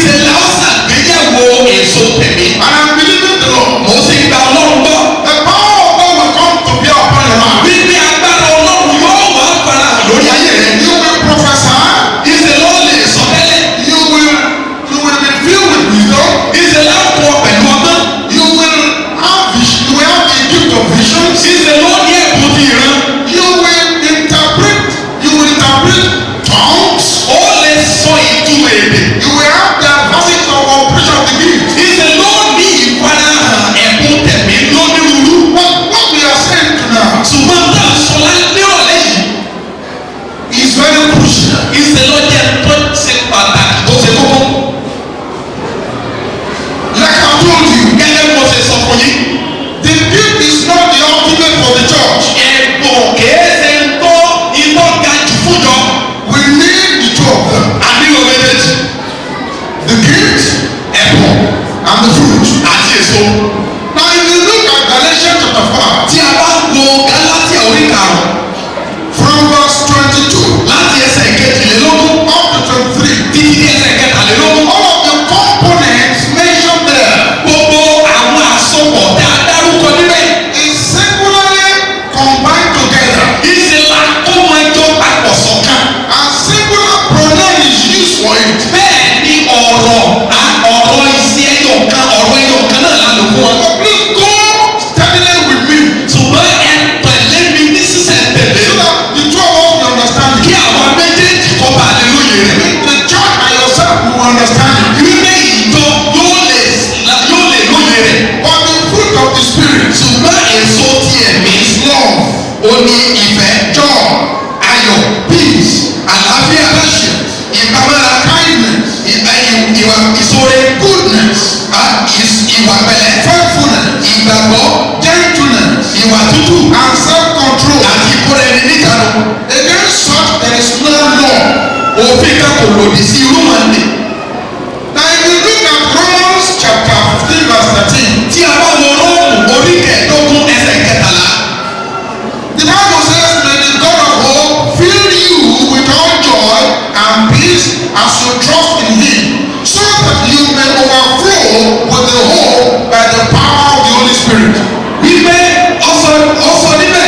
ìṣẹ̀lẹ̀ ọ̀sán gbéyẹ̀wò èso tẹ̀mí. And I'm believing the Lord. mo sì gba ọlọ́run gbọ́. The power of God will come to bear upon your life. wípé agbára ọlọ́run yóò wá fara hàn lórí ayé rẹ̀. You will prophesy. ìṣẹ̀lẹ̀ ó lè sọ tẹ́lẹ̀. You will you will be filled with wisdom. ìṣẹ̀lẹ̀ á pọ̀ pẹ̀lú ọgbọ́n. You will have vision. You will have the gift of visions. ìṣẹ̀lẹ̀ ó ní ẹ̀bùn ti ìran. You will interpret. You will interpret tongues. ó lè sọ ìtumọ̀ èdè. You will have the facet of operation of the gift. ìṣẹ̀lẹ̀ ó ní ìfarahàn ẹ̀bùn tẹ̀mí lónírúurú. But what we are saying tonight ṣùgbọ́n tá a sọ lá- nírọ̀lẹ́ yìí. is very crucial. ìṣẹ̀lẹ̀ ó jẹ́ tó ṣe pàtàkì tó ṣe kókó. Like I told you, gẹ́gẹ́ bí mo ṣe sọ fún yín. the gift is not the ultimate for the church. ẹ̀bùn kìí ṣe ń tó iná ga jù fúnjọ. We need the two of them. ànílò méjèèjì. The gift ẹ̀bùn and the fruit. àti èso. Now if you look at Galatians chapter 5 tí a bá wo gálátíà orí karùn-ún from verse 22 láti ẹsẹ̀ kejìlélógún up to 23, títí dé ẹsẹ̀ kẹtàlélógún. all of the components mentioned there gbogbo àwọn àsopọ̀ tá a dárúkọ níbẹ̀. is singularly combined together ìṣẹ̀lá kó mọ ẹjọ́ papọ̀ sọ̀kan. and singular pronoun is used for it. bẹ́ẹ̀ ni ọ̀rọ̀ a- ọ̀rọ̀ ìṣe ẹyọ kan ọ̀rọ̀ ẹyọ kan náà la lò fún wọn. But please go steadily with me ṣùgbọ́n ẹ tẹ̀lé mi ní sísẹ̀ tẹ̀lé. so that the two of us will understand kí it. àwọn méjèèjì kọ́ bá lè lóye rẹ̀. The church and yourself will understand it. wípé ìjọ yóò lè yóò lè lóye rẹ̀. But the fruit of the spirit ṣùgbọ́n èso ti ẹ̀mí is love, ó ní ìfẹ́ joy, ayọ̀ peace, àlàáfíà patience, ìpamọ́ra kindness, ìgbà ìwà ìṣòro goodness, ìwà pẹ̀lẹ́ faithfulness, ìgbàgbọ́ gentleness, ìwà tútù and self-control. àti ìkóra ẹni níjànú. Against such there is no law. òfin kan kò lòdì sí irú màndé. Now if you look at Romans chapter 15 verse 13, tí a bá wo róòmù orí kẹẹ̀ẹ́dógún ẹsẹ̀ kẹtàlá. the Bible says, May the God of hope fill you with all joy and peace as you trust in him, so that you may overflow with the hope by the power of the Holy Spirit. wípé ọsọ ọsọ níbẹ̀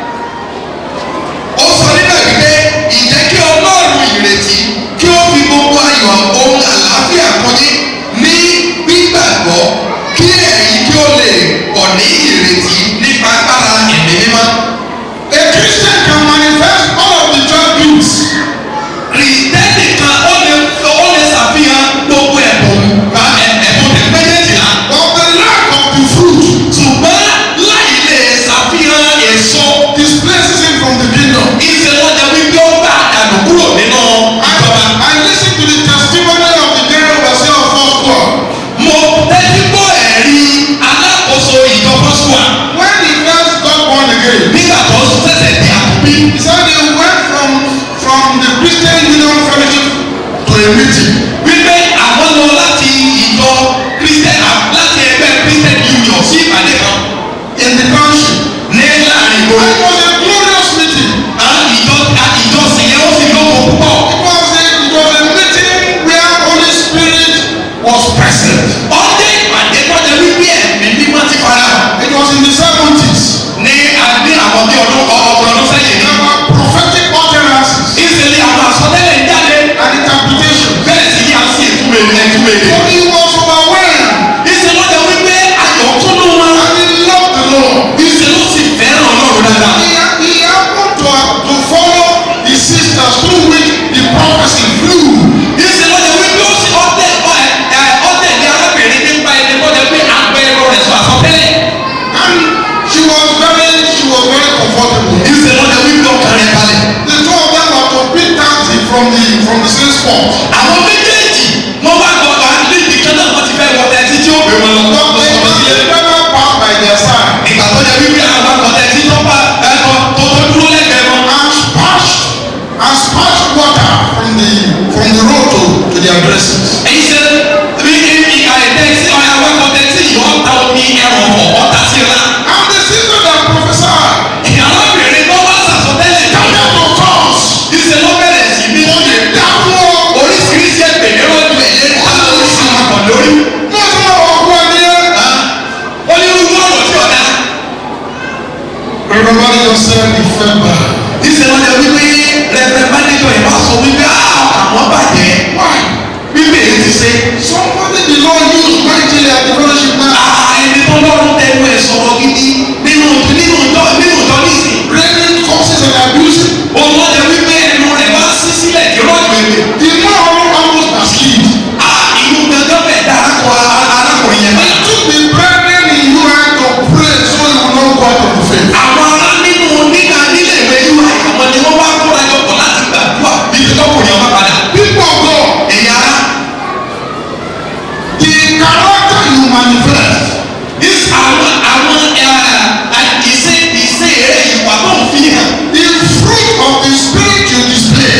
ọsọ níbẹ̀ wípé ìjẹ́ kí ọlọ́run ìrètí kí ó fi gbogbo ayọ̀ ohun àlàáfíà kún yín ní gbígbàgbọ́ kí ẹ̀yin kí ó lè pọ̀ ní ìrètí nípa agbára ẹ̀mí mímọ́. A Christian can manifest all of the twelve gifts, kìrìtẹ́nì kan ó lè ó lè ṣàfihàn gbogbo ẹ̀bùn bá ẹ̀- ẹ̀bùn tẹ̀ méjèèjìlá but the lack of the fruit ṣùgbọ́n láì lè ṣàfihàn èso displaces him from the kingdom. ìṣèlọ́jà wípé ó bá àdàlù kúrò nínú I, ìjọba. I listen to the testimony of the general overseer of first world. mo tẹ́tí gbọ́ ẹ̀rí alákòóso ìjọ fọ́sùwà When he first got born again, nígbà tó ṣẹ̀ṣẹ̀ di àkùbí. he said he went from from the Christian Union Fellowship to a meeting. wípé àwọn lọ láti ìjọ christian láti ẹgbẹ́ christian union sí ìpàdé kan in the township. ní láàrin And ìgboro. it was a glorious meeting. àwọn ìjọ ìjọsìn yẹn ó sì lóko púpọ̀. It was a, it was a meeting where Holy Spirit was present. ọdẹ ìpàdé tọ́jà wípé ẹ̀mí mímọ́ ti fara hàn. It was in the seventies. ní ní àwọn bí ọdún ọgbọ̀n ọdún sẹ́yìn ní. There were prophetic utterances ìṣẹ̀lẹ̀ àwọn àsọtẹ́lẹ̀ ń jáde. and interpretations. bẹ́ẹ̀ sì ni a sì túmẹ̀ ẹ̀túmẹ̀ So he was overwhelmed ìṣẹ̀lọ́jà wípé ayọ̀ kúnnú wọn. and he loved the Lord. ìṣẹ̀lọ́ sì fẹ́ràn ọlọ́run dáadáa. He, he happened to, to follow the sisters through which the prophecy flew. ìṣèlọ́jọ́ wípé ó sì ọ̀tẹ̀ ọ̀tẹ̀ ní arábìnrin nípa ẹni kọ́jà pé àpẹẹrẹ rẹ̀ sọ àsọtẹ́lẹ̀. And she was very, she was very comfortable. ìṣèlọ́jọ́ wípé ọkàn rẹ̀ balẹ̀. The two of them were to pick taxi from the from the same spot. àwọn méjèèjì wọ́n wá gbọ́ wá níbi kan náà said he felt bad. ìṣe wọn lè wípé rẹpẹ mánéjọ yìí wá sọ wípé "Ah, àwọn bàjẹ́ Why? wípé èyí ti ṣe. Somebody the Lord used mightily at the fellowship now. Ah, ẹni tó lọ́rùn tẹnu ẹ̀ sọ̀rọ̀ gidi nínú nínú ìjọ nínú ìjọ nísìn. Raining curses and abusing. òun ló lè wípé ẹnu rẹ̀ bá sí sílẹ̀ kí rọ́ọ̀jù èlé. The man almost backslid. Ah, inú gangan bẹ̀ dá arákùnrin arákùnrin yẹn It báyà. took the brethren in you and to pray so you will not go out of the faith. àwọn ará nínú nígbà nílé ìwé yúwa àwọn ni wọ́n bá kóra jọ pọ̀ láti gbàdúrà bí tọkùnrin ọmọ padà. People of God, ẹ̀yin ará the character you manifest is àwọn àwọn ẹ̀ ìṣe ìṣe eré ìwà tó ń fi hàn. the fruit of the spirit you display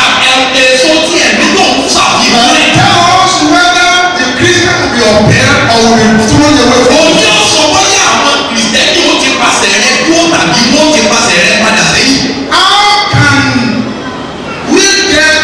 èso tí ẹ̀mí tó ń ṣàfihàn will rẹ̀. tell us whether the Christian will be upheld or will be thrown away from òun us. yóò sọ bóyá àwọn kìrìsìtẹ́nì ó ti pàṣẹ rẹ kúrò tàbí wọ́n ti pàṣẹ rẹ padà sẹ́yìn. How can we get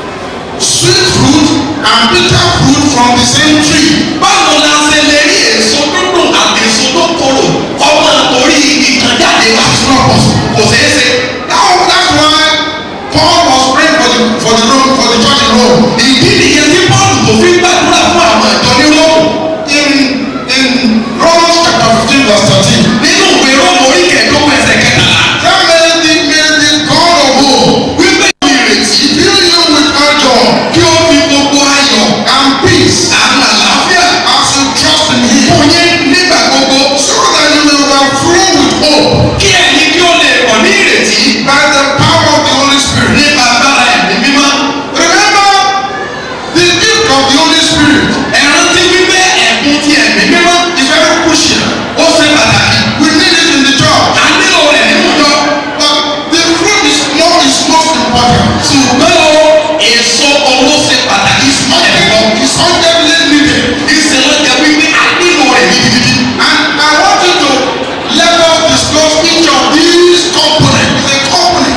sweet fruit and bitter fruit from the same tree? báwo la ṣe lè rí èso dúdùn àti èso tó korò ọmọ torí igi kan jáde wá. That's not possible. kò ṣeé ṣe. Now that's why Paul was praying for the for the Rome for the church in Rome. ìdí nìyẹn tí pọ́ọ̀lù tó fi ń gbàdúrà fún àwọn ìjọ ní róòmù. In in Romans chapter fifteen verse thirteen. nínú ìwé róòmù orí kẹẹ̀ẹ́dógún ẹsẹ̀ kẹtàlá. That may the may the God of hope wípé ìrètí fill you with all joy kí ó fi gbogbo ayọ̀ and peace àwọn àlàáfíà as you trust in Him, fún yín nígbà gbogbo. so that you may overflow with hope kí ẹ̀yin kí ó lè pọ̀ ní ìrètí by the power of the Holy Spirit. nípa agbára ẹ̀mí mímọ́. Remember the gift of the Holy Spirit ẹ rántí wípé ẹ̀bùn ti ẹ̀mí mímọ́ is very crucial. ó ṣe pàtàkì. We need it in the church. a nílò rẹ̀ nínú ìjọ. But the fruit is more is most important. ṣùgbọ́n o èso owó ṣe pàtàkì sí ẹ̀kọ́. It's urgently needed. ìṣẹ̀lẹ̀ jẹ́ wípé a nílò rẹ̀ gidigidi. And I want you to let us discuss each of these components. It's a component.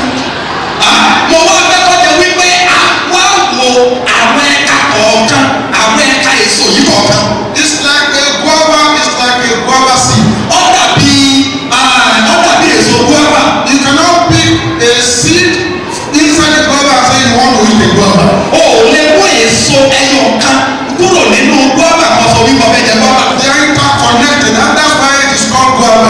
Ah, mo wá fẹ́ kọjá wípé a wá wo àwọn ẹ̀ka kọ̀ọ̀kan àwọn ẹ̀ka èso yìí kọ̀ọ̀kan. It's like a guava, it's like a guava seed. ó dàbí ah, ó dàbí èso guava. You cannot pick a seed inside the guava and say you want to eat the guava. o ò lè mú èso ẹyọ kan kúrò nínú guava kan sọ wípé ọbẹ̀ jẹ guava. They are interconnected and that's why it is called guava.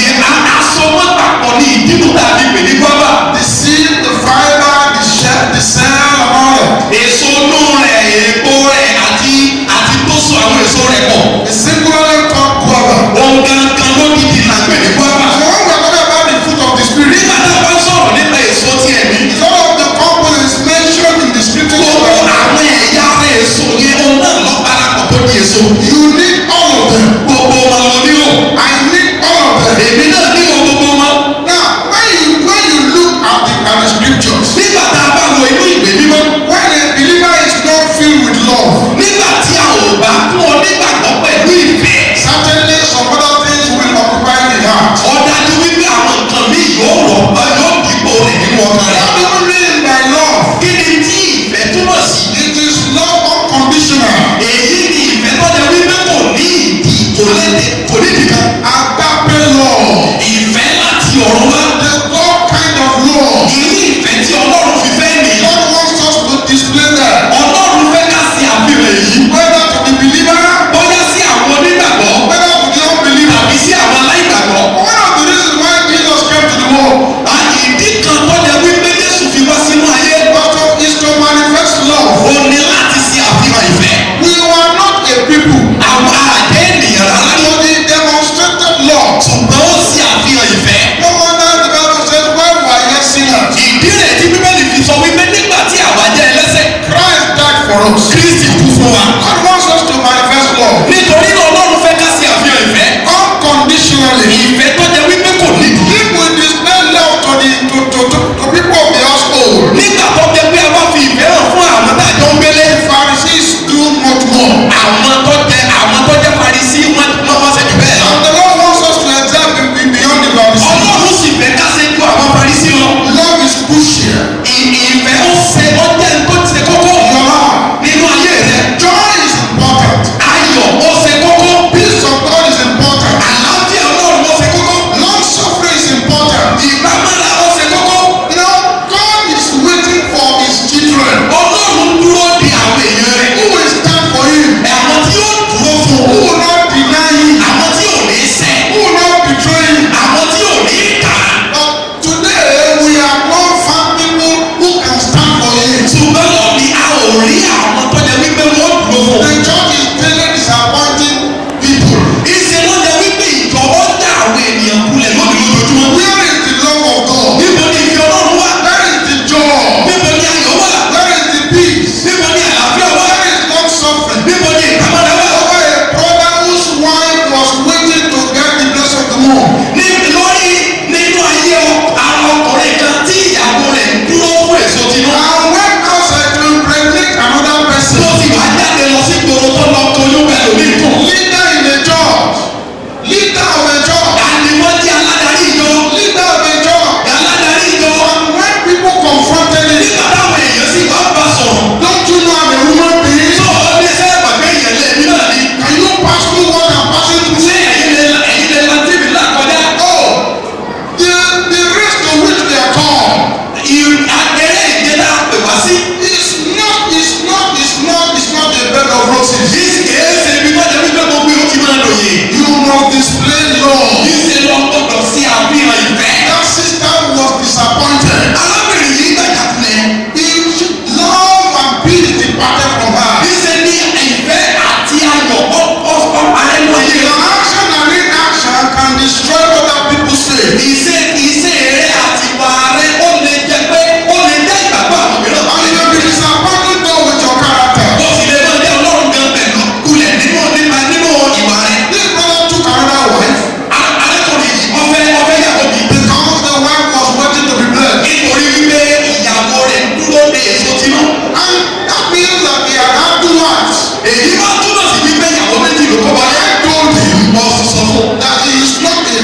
asọmọ papọ̀ ní ìdíbò tàbí pè ní guava. The seed, the fiber, the shell, the cell and all that. èso inú rẹ̀ èèpo rẹ̀ àti àti tó so àwọn èso rẹ̀ pọ̀. It's singularly called guava. ohun gangan ló dìdì là ń pè ní guava. So when we are talking about the fruit of the spirit, nígbà tá a bá sọ̀rọ̀ nípa èso ti ẹ̀mí. it's all of the components mentioned in the scriptures. gbogbo àwọn ẹ̀yà ara èso yẹn òun náà lọ parapọ̀ tó di èso. You need all of them. gbogbo wọn ló ní o. I need all of them. èmi náà ní o gbogbo wọn. Now, when you when you look at the at the scriptures, nígbà tá a bá wo inú ìwé mímọ́. when a believer is not filled with love, nígbà tí a ò bá fún ọ nígbàgbọ́ pẹ̀lú ìfẹ́. certainly some other things will occupy the heart. ọ̀dájú wípé àwọn nǹkan mi yóò rọ̀ ọ́ yóò dìbò rẹ̀ nínú ọkàn rẹ̀. What do you mean by love? kí ni tí ìfẹ́ túmọ̀ sí? It is love unconditional. èyí ni ìfẹ́ tó jẹ́ wípé kò ní ìdí kò lédè kò ní ìdí kan. Agape love. ìfẹ́ láti ọ̀run wá. The God kind of love. irú ìfẹ́ tí ọlọ́run fi fẹ́ nìyí. God wants us to display that. ọlọ́run fẹ́ ká sí àfihàn èyí. Whether to the believer, bóyá sí àwọn onígbàgbọ́ whether to the unbeliever. tàbí sí àwọn aláìgbàgbọ́. One of the reasons why Jesus came to the world àyè ìdí kan tó jẹ́ wípé Jésù fi wá sínú ayé. was to, is to manifest love. ó ní láti ṣe àfihàn ìfẹ́. We were not a people àwọn àjẹ́ ènìyàn rárá to ni. the demonstrated love. ṣùgbọ́n ó ṣe àfihàn ìfẹ́. No wonder the Bible says when we are yet sinners, ìdí rẹ̀ tí bíbélì fi sọ wípé nígbà tí àwa jẹ́ ẹlẹ́ṣẹ̀ Christ died for us. kristi kú fún wa. God wants us to manifest love nítorí náà ọlọ́run fẹ́ ká ṣe àfihàn ìfẹ́. unconditionally. ìfẹ́ tó jẹ́ wípé kò nídìí. If we display love to the to, to, to, to people of the household, nígbà tó jẹ́ pé a bá fi ìfẹ́ hàn fún àwọn tá a jọ ń gbélé. Pharisees do much more. àwọn tó jẹ́ àwọn tó jẹ́ Farisí wọ́n wọ́n wọ́n ṣe jù bẹ́ẹ̀ lọ. And the Lord wants us to excel be- be- beyond the Pharisees. ọlọ́run sì fẹ́ ká ṣe ju àwọn Farisí lọ. Love is crucial. ì- ìfẹ́ ó ṣe ó jẹ́ tó ṣe kókó Your life. nínú ayé rẹ. Joy is important. ayọ̀ ó ṣe kókó. Peace of God is important. àlàáfíà ọlọ́run ó ṣe kókó. Long suffering is important. ìgbà máa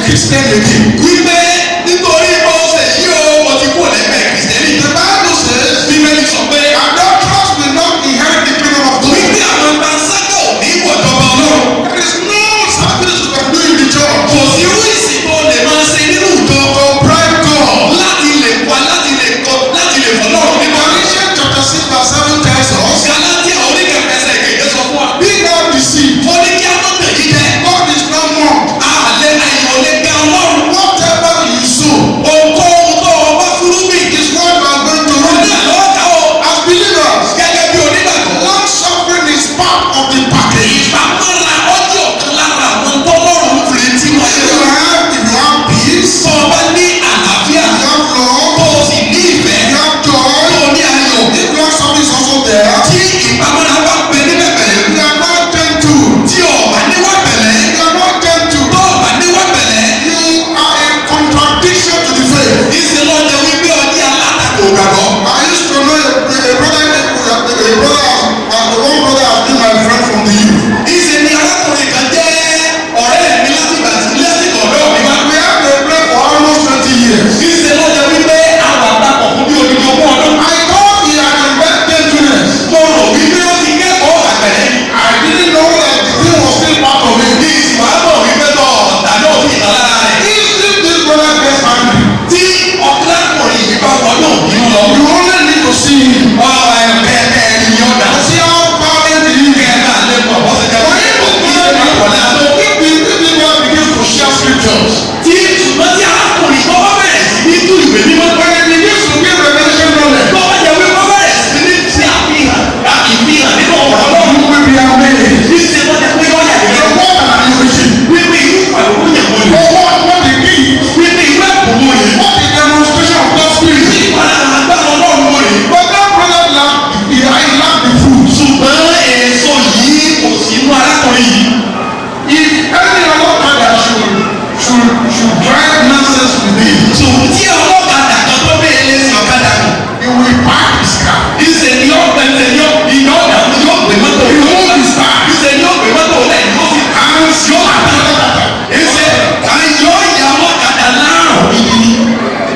Christian again. wípé nítorí bó ṣe yí o mo ti kú lẹ́gbẹ̀ẹ́ kìrìsìtẹ́nì. The Bible says, bíbélì sọ pé adulterers will not inherit the kingdom of God. wípé àwọn panṣágà ò ní wọ̀jọba ọlọ́run. There is no service you can do in the church kò sí irú ìsìn tó lè máa ṣe nínú ìjọ to bribe God. láti lè pa láti lè kọ láti lè fọ lọ́run nínú ọ̀rẹ́. Galatians chapter 6 verse 7 tells us, Galatia oníkẹ̀kẹ́sẹ̀ kẹ̀kẹ́ sọ fún wa. Be not deceived. ó ní kí a má tẹ̀lé jẹ. God is not mocked. àlẹ́ àyẹ̀wò lè ga ọlọ́run. Whatever you sow ohunkóhun tó o bá fúrúgbìn. is what you are going to ó ní reap. àlọ́ ká o. As believers, gẹ́gẹ́ bí onígbàgbọ́. long suffering is part of the package. ìpamọ́ra ọjọ́ kan lára àwọn tọ́lọ́run retí wọn If ṣe you wá. have, if you have peace, tó o bá ní àlàáfíà. you have tó love, o sì ní ìfẹ́. you have tó joy, o ní ayọ̀. if long suffering is also there, tí ìpamọ́ra bá pẹ níbẹ̀ pẹ̀lẹ́. you are not gentle. tí o bá níwá pẹ̀lẹ́. You are not gentle. tó o bá níwá pẹ̀lẹ́. You are a contradiction to the faith. ìṣe lọ́jọ́ wípé ọdí alátakò gbàgbọ́. I used to know a, a brother, a, a brother, uh, one brother has been my friend from the youth. ìṣe ni arákùnrin kan jẹ́ ọ̀rẹ́ mi láti ìgbà tí lẹ́sìn ọ̀dọ́ mi wá. We have been friends for almost 20 years. ìṣe lọ́jọ́ wípé àwọn àpapọ̀ fún bí odidi ogún ọdún. I thought he had invented gentleness. mo rò wípé ó ti kẹ́kọ̀ọ́ àgbẹ̀rẹ́ ni. I didn't know that the thing was still part of him. ní ìsìnkú àbọ̀ wípé tọ̀ tàbí òfin ìtàlára rẹ̀. If this brother gets angry, tí ọ̀kẹ́lákùnrin yìí bá wọnú òbínú lọ. you only need to see him. ọ̀rọ̀ ẹ̀ kẹ́kẹ́ ẹni yọ̀ dá. See how violent he is. kẹ́kẹ́ àlẹ́ pọ̀ bọ́sẹ̀ jẹ́ When he was ìṣe máa wọlé àlọ́. if the if the man begins to share scriptures, tí ṣùgbọ́n tí arákùnrin tó bá bẹ̀rẹ̀ sí ní tú ìwé mímọ́ when he begins to give revelation knowledge, tó bá jẹ́ wípé bẹ̀rẹ̀ sí ní ti àfihàn àfihàn nínú ọ̀rọ̀ náà. you will be amazed. Ìṣe tó jẹ́ pé yọ̀ yà So yẹ̀ what are you preaching? wípé irú ìpàdé yẹ̀ wọ́n For yìí. what what the key? wípé irú ẹ̀kọ́ wọ́n yìí. What the demonstration of God's spirit? ìpàdé àgbàdo ọlọ́run wọ́n yìí. But that brother lacked, he, he lacked the fruit. ṣùgbọ́n èso yìí kò sí inú arákùnrin yìí. If any other father should should should drive nonsense with him, ṣùgbọ́n tí ọlọ́kadà kan tó bẹ́ẹ̀ lé sí ọ̀kadà kan. he will park his car. ìṣe ni yóò gbẹ ìṣe ni yóò ìyá ọ̀dà yóò gbé mọ́tò He yóò hold his car. ìṣe ni yóò gbé mọ́tò lẹ̀ yóò fi And yóò àtàlẹ́ ìṣe àyọ̀ ìyá ọlọ́kadà láàrùn.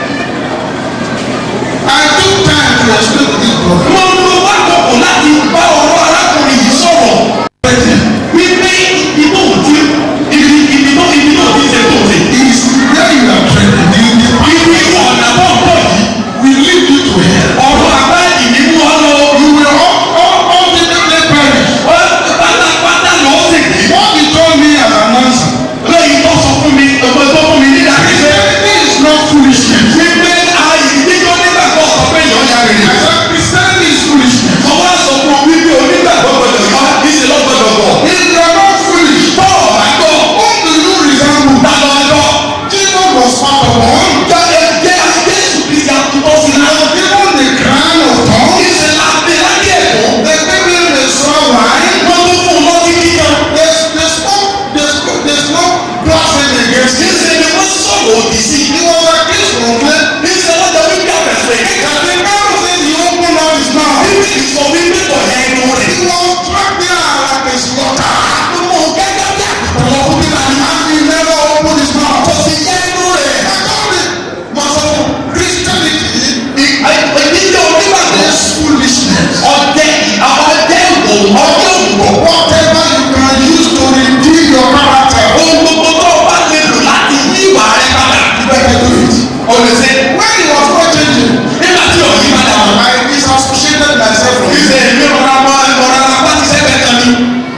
I took time to explain to this brother. mo ń lo wákòkò láti bá ọ̀rọ̀ arákùnrin yìí sọ̀rọ̀ wípé ibi tó ń ti ibi ibi tó ibi tó ti ṣe tó ṣe. Is where you are trending. The the ibi ọ̀nà tó ń bọ̀ yìí will lead you to hell. ọ̀rọ̀ àbáyé ní mú ọ lọ. You will all all ultimately perish. wọ́n pátápátá lọ sí kì í. What he told me as an answer. lẹ́yìn tó sọ fún mi ọ̀pọ̀ tó fún mi nígbà pípẹ́. Christianity is not foolishness. wípé ayé níjọ́ nígbàgbọ́ sọ pé yọ̀ ya I rèé. said Christianity is foolishness. wọ́n wá sọ fún wípé onígbàgbọ́ gbọdọ̀ yọ ìṣe lọ́gbọdọ̀ bọ̀. If you are not foolish, bọ́ọ̀ bá gbọ́ whom do you resemble? ta lọ ẹjọ́. Jesus was part of one. jẹ́ jẹ́ Jésù Kristi àtúntò sí He náà. was given the crown of thorns. ìṣe láti láti ẹ̀kọ́. They gave him the straw wine. wọ́n tún fún un lọ́tí kíkan. They, they spoke, they spoke, they spoke blasphemy against him. ìṣe ni wọ́n sọ̀rọ̀ òdì sí i. He was accused wrongly. ìṣe lọ́jọ́ wípé àfẹ̀fẹ̀. And the Bible says he opened up his mouth. bíbí ìsọ wípé kọ̀ ya ẹnu rẹ̀. He was dragged there like a slaughter. mo gẹ́gẹ́ bí àkùkọ lọ fún bíbá yìí. And he never opened his mouth. kò sì yẹ ẹnu rẹ̀. I told him, Master, Christianity ìdíje onígbàgbọ́. is foolishness. ọdẹ ọdẹ ìwò ọdẹ òwò. Whatever you can use to redeem your character, ohun gbogbo tó o bá lè lò láti yí ìwà rẹ padà. you better do it. o lè ṣe. When he was not changing, nígbà tí o yí padà wọn. I disassociated myself from him. ìṣe ìlú ọ̀rọ̀ ọmọ ọ̀rọ̀ apá ti sẹ́gbẹ̀ẹ́ kan ni.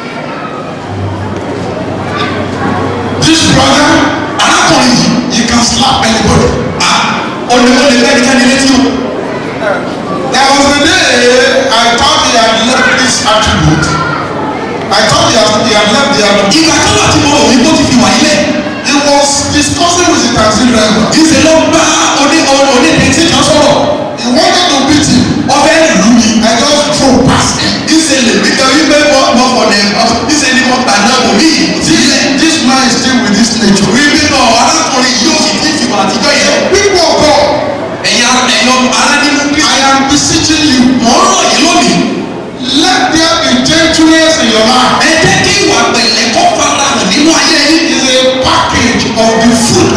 This brother, arákùnrin yìí he can slap anybody. a olùkọ́ni bẹ́ẹ̀ ni kẹ́ni létí o. There was a day I thought he had left this attribute. I thought he had, he had left the attribute. ìgbà kan wà tí mo rò wípé ó ti fi wà ilé. He was discussing with the taxi driver. ìṣe ló bá oní oní tẹ̀sí kan sọ̀rọ̀. He wanted to beat him. ọbẹ̀ ìlú mi. I just drove past him. ìṣe lè mí kan wípé mo mo fọ̀ dẹ̀ ìṣe ni mo gbà náà mò ní ìdílé. This, this man is still with this nature. wípé náà arákùnrin yìí ó sì ti fi wà àtijọ́ yẹn. People of God, ẹ̀yin ara ẹ̀yin ará nínú I kristu. am beseeching you. mọ̀ ń rọ̀ yín lónìí. Let there be gentleness in your life. ẹ jẹ́ kí ìwà pẹ̀lẹ́ kó fara hàn nínú ayé yín. It is a package of the fruit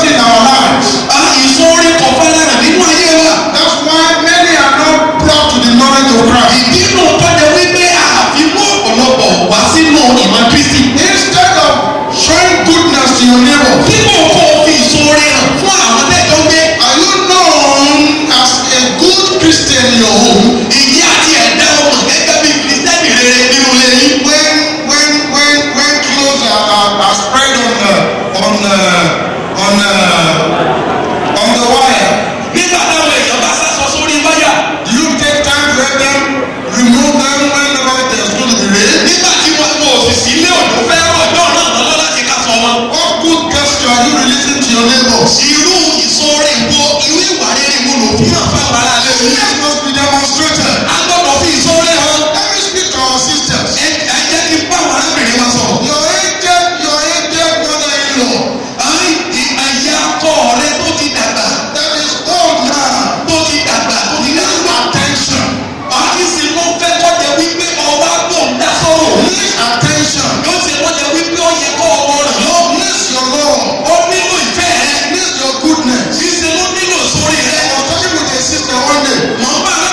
generosity in our lives. ìsọ̀rí kọ̀ fẹ́ràn nínú ayé wa. That's why many are not brought to the knowledge of Christ. ìdínú tọ́jà wípé àfimú ọ̀pọ̀lọpọ̀ wá sínú ìmọ̀ kristi. Instead of showing goodness to your neighbor, tí kò kọ́ fi ìsọ̀rí hàn fún àwọn tẹ́jọ́ gbé. are you known as a good Christian in your home? ìyá àti ẹ̀dá ọmọ gẹ́gẹ́ bí kristẹni rere nínú ilé yín. When when when when clothes are, are, are spread on uh, on uh, on uh, on the wire, nígbà táwọn èèyàn bá sásọ sórí wáyà. do you take time to help them remove them whenever there's going to be rain? nígbà tí wọn kò sì sí ilé òjò fẹ́ràn ọjọ́ náà lọ́lọ́ láti ká sọ wọn. What good gesture are you releasing to your neighbors? irú ìsọ̀rí wo irú ìwà rere wo ló fi hàn fáwọn ará ilé yín. This must be demonstrated. a gbọ́dọ̀ fi ìsọ̀rí hàn. Let me speak to our sisters. ẹ ẹ jẹ́ kí n bá àwọn arábìnrin wa sọ̀rọ̀. Your aged, your aged mother-in-law Àì àyà akọ rẹ tó ti dàgbà that is old now tó ti dàgbà tó ti dàgbà. attention. Àti sì ló fẹ́ kọjá wípé ọwọ́ àgbò ń dá sọ̀rọ̀. Please attention. Yóò ṣe kọjá wípé ó yẹ kọ́ ọmọ rẹ̀ lọ. Please your Lord. Ó nílò ìfẹ́ rẹ̀. Please your goodness. Ṣíṣe ló nílò sórí I rẹ̀. was talking with a sister one day. Mọ̀ ń bá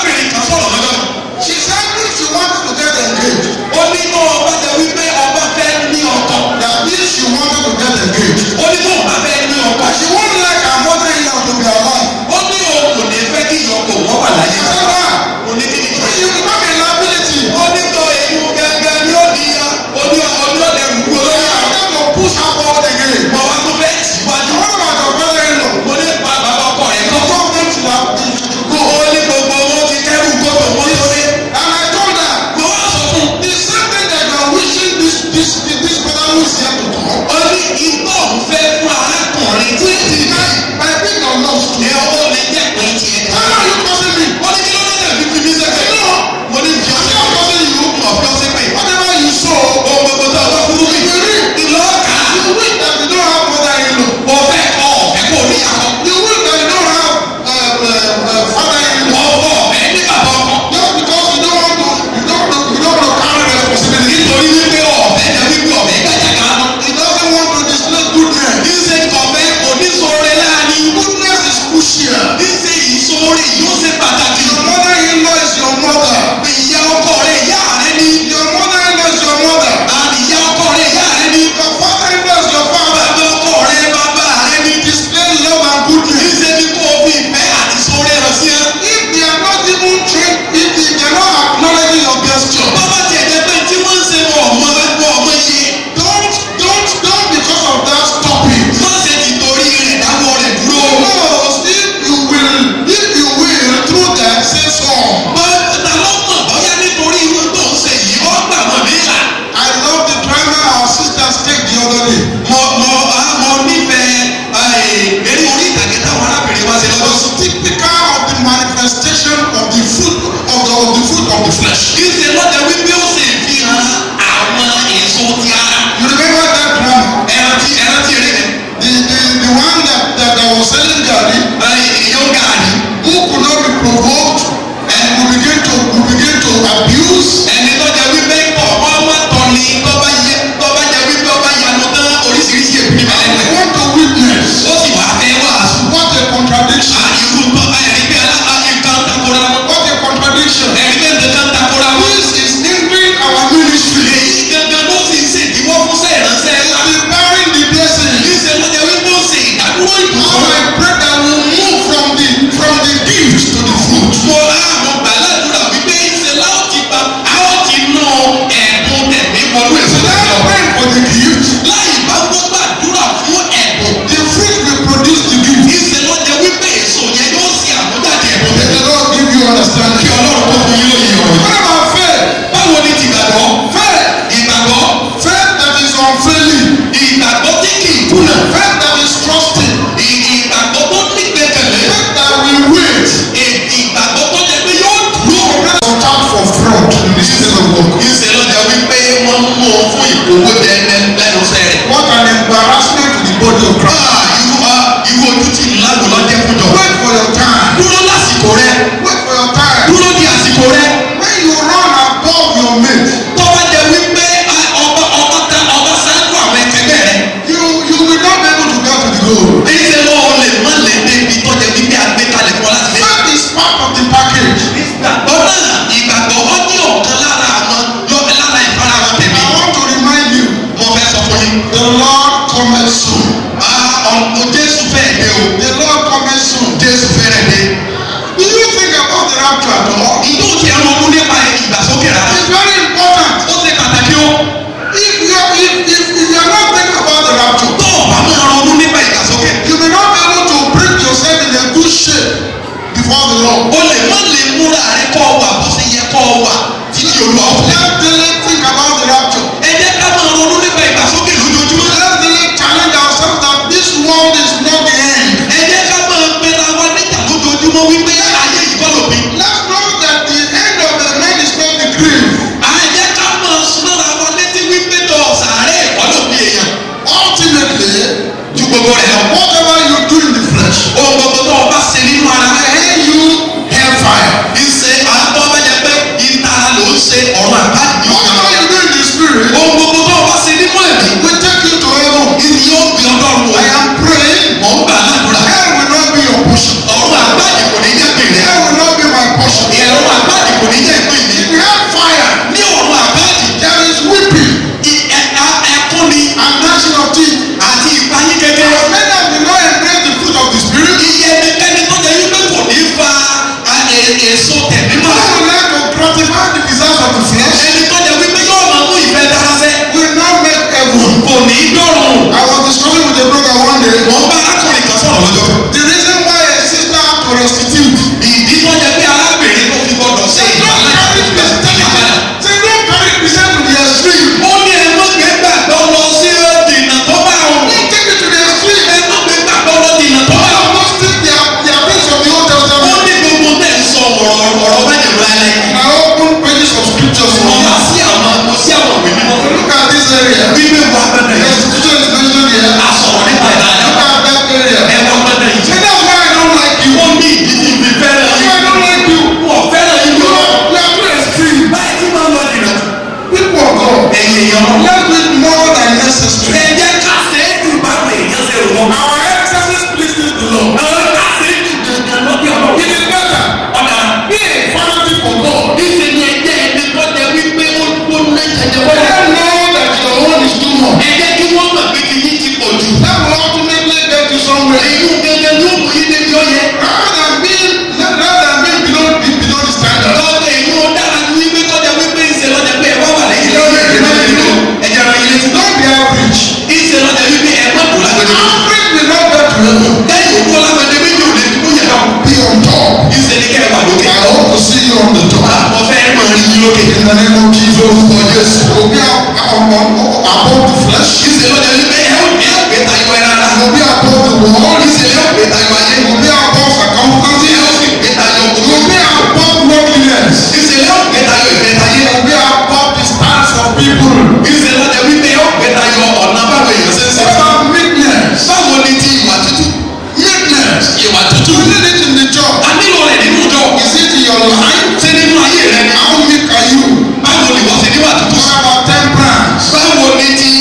o The Lord cometh soon. jésù fẹ́rẹ̀ dé. Do you think about the rapture at all? ìjọ ti ẹ̀ ronú nípa ìgbàsókè rárá. It's very important. ó ṣe pàtàkì o. If you are, if, if, if you are not thinking about the rapture, tó o bá máa ronú nípa ìgbàsókè. you may not be able to bring yourself in a good shape before the Lord. o lè má lè múra rẹ kọ́ ọ wà bó ṣe yẹ kọ́ ọ wà títí olúwa ó fẹ́. Let's daily think about the rapture. ẹ jẹ́ ká máa ronú nípa ìgbàsókè lójoojúmọ́. Let's daily challenge ourselves that this world is not the end. ẹ jẹ́ ká máa pera wa níta lójoojúmọ́ wípé ayé yìí kọ́ lópin. Let's know that the end of the man is not the grave. ẹ jẹ́ ká máa súnmọ́ra wa létí wípé tọ̀ sàárẹ̀ ẹ̀kọ́ lópin èèyàn. Ultimately, ju gbogbo rẹ̀ lọ. whatever you do in the flesh, ohun gbogbo tó o bá ṣe nínú ara will rẹ̀. earn you hellfire. ìṣe àtọ́ bá jẹ pé ìtara ló ń ṣe ọ̀run àbájáde yóò Whatever kàn. you do in the spirit, ohun gbogbo tó o bá ṣe nínú ẹ̀mí. will take you to heaven. ìní yóò gbé ọlọ́run wò. I am praying. mọ̀ ń gbà ládùúrà. Hell will not be your portion. ọ̀run àbájáde kò ní jẹ́ pèlè. Hell will not be my portion. ìrọ̀rùn àbájáde kò ní jẹ́ ìpín mi. In hellfire, ní ọ̀run àbájáde there is weeping ì- ẹ- a- ẹkún ni and gnashing of teeth. àti ìpayín kékeré. As many as will not embrace the fruit of the spirit, iye ẹnikẹ́ni tó jẹ́ wípé kò ní fa a- e- èso tẹ̀mí who mọ́. will like to gratify the desires of the flesh, ẹni tó jẹ́ wípé yóò máa mú ìfẹ́ dára sẹ́. will not make heaven. kò ní dọ̀rùn. I was discussing with a brother one day. wọ́n bá arákùnrin kan sọ̀rọ̀ lọ́jọ́ kan. The reason why a sister had to restitute. ìdí tó jẹ́ pé arábìnrin tó fi gbọ́dọ̀ ṣe Say don't ìgbàlá carry ìgbà Christian. padà. Say don't carry Christian to the extreme. ó ní ẹ má gbé gbàgbọ́ lọ sí dènà tó bá òun. Don't take it to the extreme. ẹ má gbé gbàgbọ́ lọ dènà tó bá All òun. of those things they are, they are things of the Old ó Testament. ní gbogbo tẹ̀ ń sọ ọ̀rọ̀ ọ̀rọ̀ bẹ́ẹ̀ lálẹ́. And I open pages of scriptures for wọ́n you. bá sí àwọn kò sí àwọn òwe mímọ́. Look at this area. wíwé wà gbọ́dọ̀ yìí. Restitution is mentioned here. a sọ̀rọ̀ nípa ìlànà. Look at that area. ẹ wà gbọ́dọ̀ yìí. And that's why I don't like you. wọ́n ní ìdí tí mi fẹ́ràn That's yìí. why I don't like you. wọ́n fẹ́ràn yìí You lọ. are, you are too extreme. báyìí tí máa ń lọ dìrọ̀. People of God. ẹ̀yìn èèyàn lọ. Let's do it more than necessary. ẹ jẹ́ ká ṣe é jù báwo èèyàn ṣe rò wọ́n. Our excesses pleases the Lord. àwọn ká ṣe é jù dandan lọ́bí ọ̀rọ̀. It is better. ọ̀nà Be a fanatic for God. níṣẹ́ ni ẹjẹ́ ẹni tó jẹ wípé ó ó ná jẹjẹ But wọ́n. let know that your own is too much. ẹ jẹ́ kí wọ́n mọ̀ pé kí yín ti pọ̀ jù. That will ultimately get you somewhere. èyí ń gẹ́gẹ́ ló mú yín débi ọ̀yẹ́. Rather than being, rather than being below, below the standard. lọ́dọ̀ èyí ó dára ju wípé tó jẹ wípé ìṣe lọ́jà pé ẹ wá wà lẹ́yìn lọ́yẹ̀ ẹ̀jẹ̀ rẹ̀ ilé ti tọ́. Don't be average. ìṣe lọ́jà wípé ẹ má dùn lágbẹ̀dẹ. Average will not get to heaven. lẹ́yìn òkú ọlágbẹ̀dẹ méjì ò lè dúró yẹn náà. Be on top. ìṣe ni kẹ́ ẹ wà lókè. I hope to see you on the top. àwọn fẹ́ mọ̀ ní yín lókè. In the name of Jesus, for yes, will be ab- ab- ab- above the flesh. ìṣe lọ́jà wípé ẹ ó ẹ ó gbé tayọ ẹ rárá. Will be above the world. ìṣe ẹ ó gbé tayọ ayé. Will be above ẹ ó circumstances. sì gbé tayọ Will òkú. be above worldliness. ìṣe ẹ ó gbé tayọ ìfẹ́ tayé. Will be above the stance of people. ìṣe lọ́jà wípé ẹ ó gbé tayọ ọ̀nà báwo èèyàn ṣe ń ṣe. What about meekness? báwo ni ti ìwà tútù. Meekness. ìwà tútù. You need it in the job. a nílò rẹ̀ nínú ìjọ. Is it in your life? ṣé nínú ayé rẹ ni. How meek are you? báwo ni wọ́n ṣe níwà tútù. What about temperance? báwo ni ti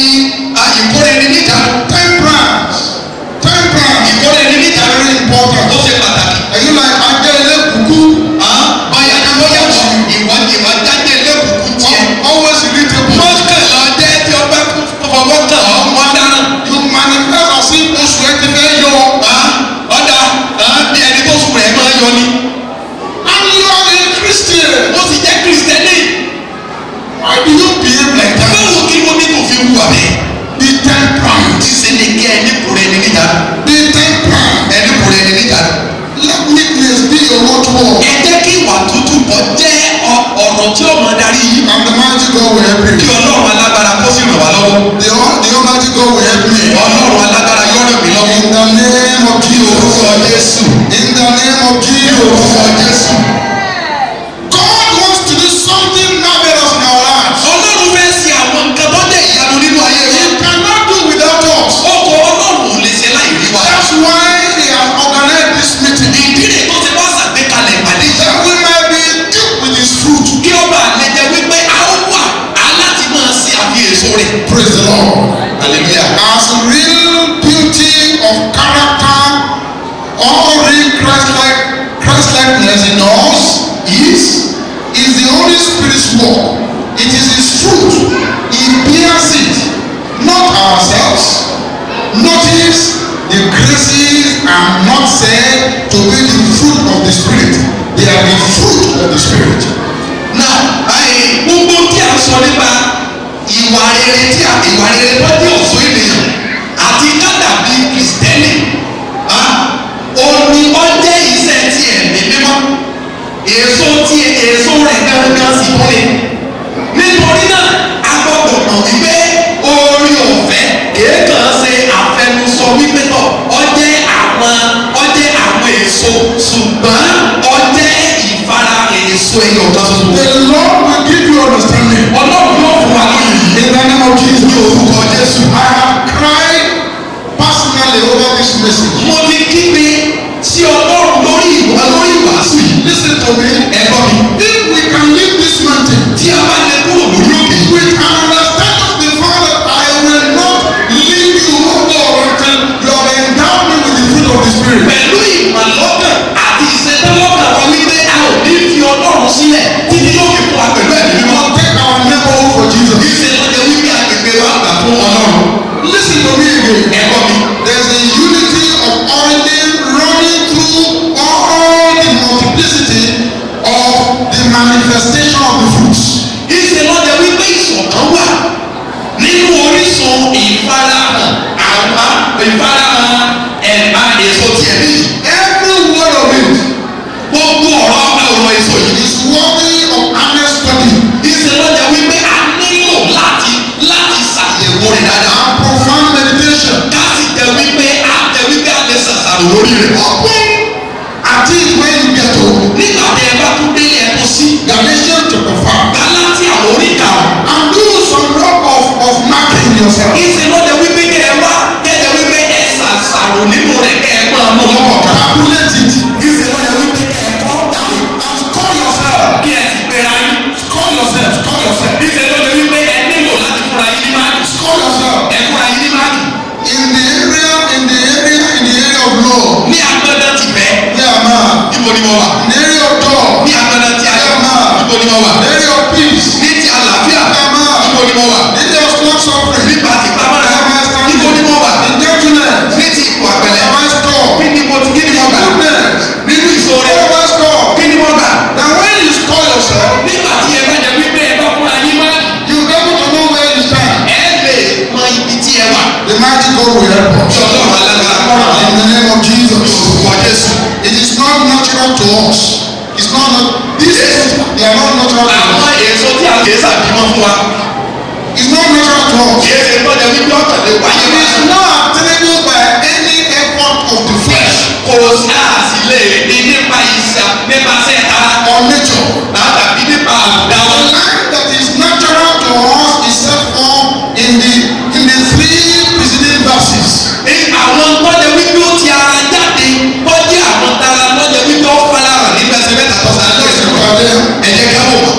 ìkórè ní níjànú. Temperance. Temperance. ìkórè ní níjànú. Very important. ó ṣe pàtàkì. Are you like ajá ilé kúkú? báyà ni wọ́n yàtọ̀ ìwà ìwà jáde lẹ́kùnkùn tiẹ̀. Always irritable. mọ́kàn lọ jẹ́ tí ó bá fọwọ́ kàn ọ́ mọ́ dáná. You manifest as if oṣù ẹ ti fẹ́ yọ. ọ̀dà bí ẹni tó sùn rẹ̀ máa yọ ni. And you are a Christian. ó sì jẹ́ kìrìsìtẹ́nì. Why do you behave like that? báwo kí ló ní kò fi wù àbẹ́. Be temperate. tí ṣe ni kí ẹni kúrẹ́ ní níjànú. Be temperate. ẹni kúrẹ́ ní níjànú. Let meekness be your watchword. ẹ jẹ́ kí ìwà tútù kọ́ jẹ́ ọ- ọ̀rọ̀ tí ó mọ darí yìí. And the mighty God will help kí you. ọlọ́run alágbára kó sì ràn wá lọ́wọ́. The, Al- the Almighty God will help me. ọlọ́run alágbára yóò ràn mí lọ́wọ́. In the name of orúkọ Jesus. jésù. In the name of orúkọ Jesus. jésù. God wants to do something marvelous in our lives. ọlọ́run fẹ́ ṣe àwọn nǹkan tó jẹ́ ìyanu nínú ayé wa. He cannot do without us. ọkọ̀ ọlọ́run ò lè ṣe láì rí wa. That's why He has organized this meeting. ìdí rẹ̀ tó ti wá ṣàgbékalẹ̀ ìpàdé yìí. That we might be duped with His fruit. kí ọba àlejò wípé a ó wà á láti máa ṣe àfihàn èso rẹ̀. Praise the Lord. hallelujah. As real beauty of character or real Christ-like Christ-likeness in us is is the Holy Spirit's work. It is His fruit. He bears it, not ourselves. Notice the graces are not said to be the fruit of the spirit they are the fruit of the spirit. náà báyìí gbogbo tí a sọ nípa ìwà rere tí a ìwà rere tó jẹ́ ọ̀ṣọ́ ènìyàn àti kádàbí kìrìsìtẹ́nì òní ọjẹ́ iṣẹ́ ti ẹ̀mí mímọ́ èso tí èso rẹ̀ gángan sì tó ni nítorí náà a gbọ́dọ̀ mọ̀ wípé orí ọ̀fẹ́ kìí kàn ṣe àfẹnusọ wípé tọ̀ ọjẹ́ àwọn ọjẹ́ àwọn èso ṣùgbọ́n ọjẹ́ ìfara èso ẹyọ kan ṣoṣo. the lord will give you understanding. ọlọ́run yóò fún wa lóyún in the name of jesus. ní orúkọ jésù. I have cried personally over this message. mo ti kígbe sí ọlọ́run lórí ìwà lórí ìwàásù yìí. Listen to me. ẹ̀gbọ́n mi If we can leave this mountain tí a bá lè kúrò lórí òkè yìí. with an understanding of the fact that I will not leave you, O God, until you have endowed me with the fruit of the Spirit. pẹ̀lú ìmọ̀lọ́kàn àti ìṣẹ́tẹ́lọ́kàn wa wípé a ò ní fi ọlọ́run sílẹ̀ títí yóò fi fún wa pẹ̀lú ẹ̀mí We mímọ́. will take our neighborhood for Jesus. kì í ṣe lọ́jọ́ wípé agbègbè wa gbà fún ọlọ́run. Listen to me again. ẹ̀gbọ́n mi There's a unity of origin running through all the multiplicity of the manifestation of the fruits. kì í ṣe lọ́jọ́ wípé ìṣọ̀kan wà nínú orísun ìfarahàn àwa ìfarahàn ẹ̀ma èso tiẹ̀ níyì. Every word of it gbogbo ọ̀rọ̀ ọ̀rọ̀ èso yìí is worthy of honest study ìṣe lọ́jà wípé a nílò láti láti ṣàyẹ̀wò rẹ̀ dáadáa. and profound meditation. ká sì jẹ́ wípé a jẹ́ wípé a lè ṣàṣàrò lórí rẹ̀. Open at it when you get home. nígbà tí ẹ bá tún dé ẹ̀kọ́ sí Galatians chapter five. Gálátíà orí karùn-ún. And do some work of of marking yourself. ìṣe lọ́jà wípé kẹ́ ẹ wá kẹ́ ẹ wípé ẹ ṣàṣàrò nínú rẹ̀ kẹ́ ẹ máa mú lọ́kọ̀ọ̀kan. Calculate it. ìṣe lọ́jà wípé kẹ́ ẹ kọ́ dànù And call yourself. kí ẹ sì pera yín. Call yourself. Call yourself. ìṣe lọ́jà wípé ẹ nílò láti fúnra yín ní máàkì. Call yourself. ẹ fúnra yín ní máàkì. In the area, in the area, in the area of law. ní agbẹ́dẹ́ ti bẹ́ẹ̀. Yeah, man. níbo ni mo wà. In the area of job. ní agbẹ́dẹ́ ti ayé. níbo ni mo wà. In the area of peace. ní ti àlàáfíà. níbo ni mo wà. In the area of long suffering. nípa ti pamọ́ra. níbo ni mo wà. In gentleness. ní ti ipò àpẹẹrẹ. Am I store? kí ni mo ti kí ni mo gbà. Goodness. nínú ìṣòro. Am I store? kí ni mo gbà. Now when you score yourself, nígbà tí ẹ bá jẹ wípé ẹ bá fúnra yín má. you be able to know where you stand. ẹ lè mọ ibi tí ẹ wà. The mighty God will help us. kí ọlọ́run alágbára kọ́ra In the name of Jesus. orúkọ jésù. It is not natural to us. It's not not these fruits, they are not natural to àwọn us. èso tí a kì í sàbímọ fún wa. It's not natural to us. kì í ṣe tọ́jà wípé ọ̀tàn lè wáyé It wá. is not attainable by any effort of the flesh kò sáàsì lè ní nípa ìṣà nípasẹ̀ tara. or nature. tàbí nípa àbúdá The wọn. life that is natural to us is set forth in the in the three preceding verses. Ní àwọn tọ́jà wípé ó ti ara jáde tọ́jú àwọn tara tọ́jà wípé ó fara hàn nígbà ẹsẹ̀ mẹ́ta tó sáájú Let's ẹsẹ̀ look wọn. at them ẹ jẹ́ ká wò wọ́n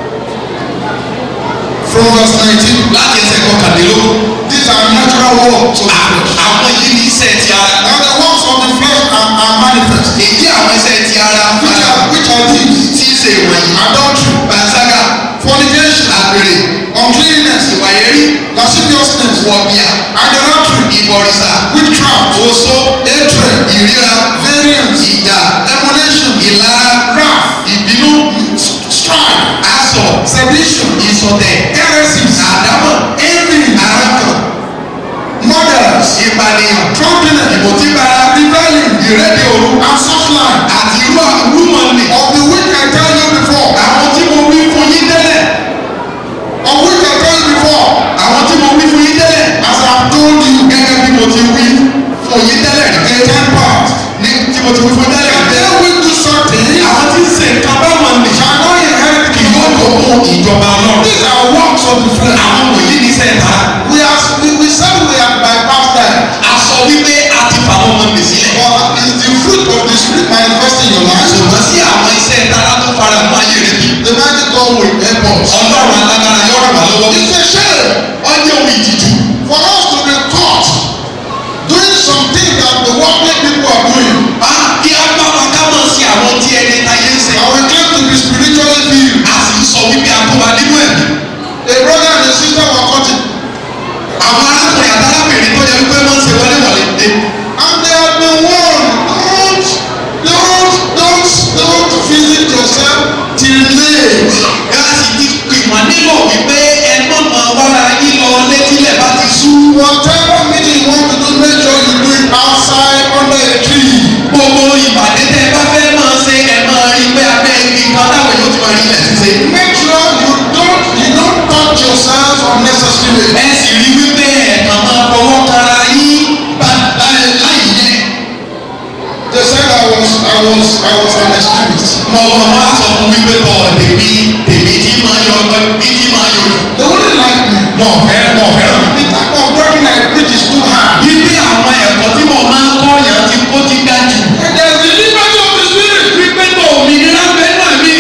from verse 19. láti ẹsẹ̀ kọkàndínlógún. These are natural works of the À- flesh. àwọn yìí ní iṣẹ́ ti ara. Now the works of the flesh are, are manifest. èyí àwọn iṣẹ́ ti ara Which fara are, which are these? tí í ṣe ìwọ̀nyí. Adultery, panṣágà fornication, àgbèrè uncleanness, ìwà ẹ̀rí lasciviousness, wọ̀bìà idolatry, ìbọ̀rìṣà witchcraft, oṣó hatred, ìríra variance, ìjà emulation, ìlara wrath, ìbínú strife, asọ̀ sedition, ìsọ̀tẹ̀ heresies, àdámọ̀ envy, àránkàn murders, ìpànìyàn drunkenness, ìmọ̀tíbara rebellion, ìrẹ́dẹ̀ òru and such like. àti irú àrùmọ̀ nì. Of the which I tell you before, àwọn tí mo wí fún yín tẹ́lẹ̀ of which I tell you before, àwọn tí mo wí fún yín tẹ́lẹ̀ as I have told you, gẹ́gẹ́ bí mo ti wí fún yín tẹ́lẹ̀ a rí. time past, ní tí mo ti wí fún tẹ́lẹ̀ that rí. they will do something àwọn tí ń ṣe nǹkan báwọn nì. shall not inherit kì the yóò kingdom. lọ fún ìjọba náà. These are works of the flesh. àwọn wòlíì ní sẹ́ẹ̀ta. We are we, we said we have bypassed that. a sọ wípé a ti fà wọn mọ̀ nìsí. But is the fruit of the spirit manifesting in your life? ṣùgbọ́n sí àwọn iṣẹ́ tara tó fara mọ́ ayé rẹ̀ bí. The mighty God will help us. ọlọ́run alágbára yóò ràn wá lọ́wọ́. It's a shame ọjọ́ ohun ìtìjú. for us to be caught doing something that the worldly people are doing. a kí a bá wa ká mọ̀ sí àwọn tí ẹni táyé ń ṣe. And we claim to be spiritually filled. a sì sọ wípé a kó wa nínú ẹ̀mí. A brother and a sister were cutting. àwọn arákùnrin àtàlábìnrin tó yẹ wípé wọ́n ń ṣe wọlé wọlé dé. And they have been warned gbogbo ìpàdé tẹ ẹ bá fẹ́ máa ṣe ẹ máa rí pé abẹ́ igi kan táwọn yóò ti máa rí ilẹ̀ ṣíṣe. Make sure you don't you don't touch yourself unnecessarily. ẹ sì rí wípé ẹ̀kan máa fọwọ́ kara yín bá láì láì yẹ. They said I was I was I was an extremist. mo mọ wá sọ fún wípé tọ tèmi tèmi tí máa yọ bí tí máa yọ lò. They wouldn't like me. mọ̀ fẹ́ mọ̀ fẹ́ràn. The type of working I preach is too hard. wípé àwọn ẹ̀kọ́ tí mo máa ń kọ́ yẹn ti kó ti ga jù. And there's the liberty of the spirit. wípé tó òmìnira bẹ́ẹ̀ náà mi.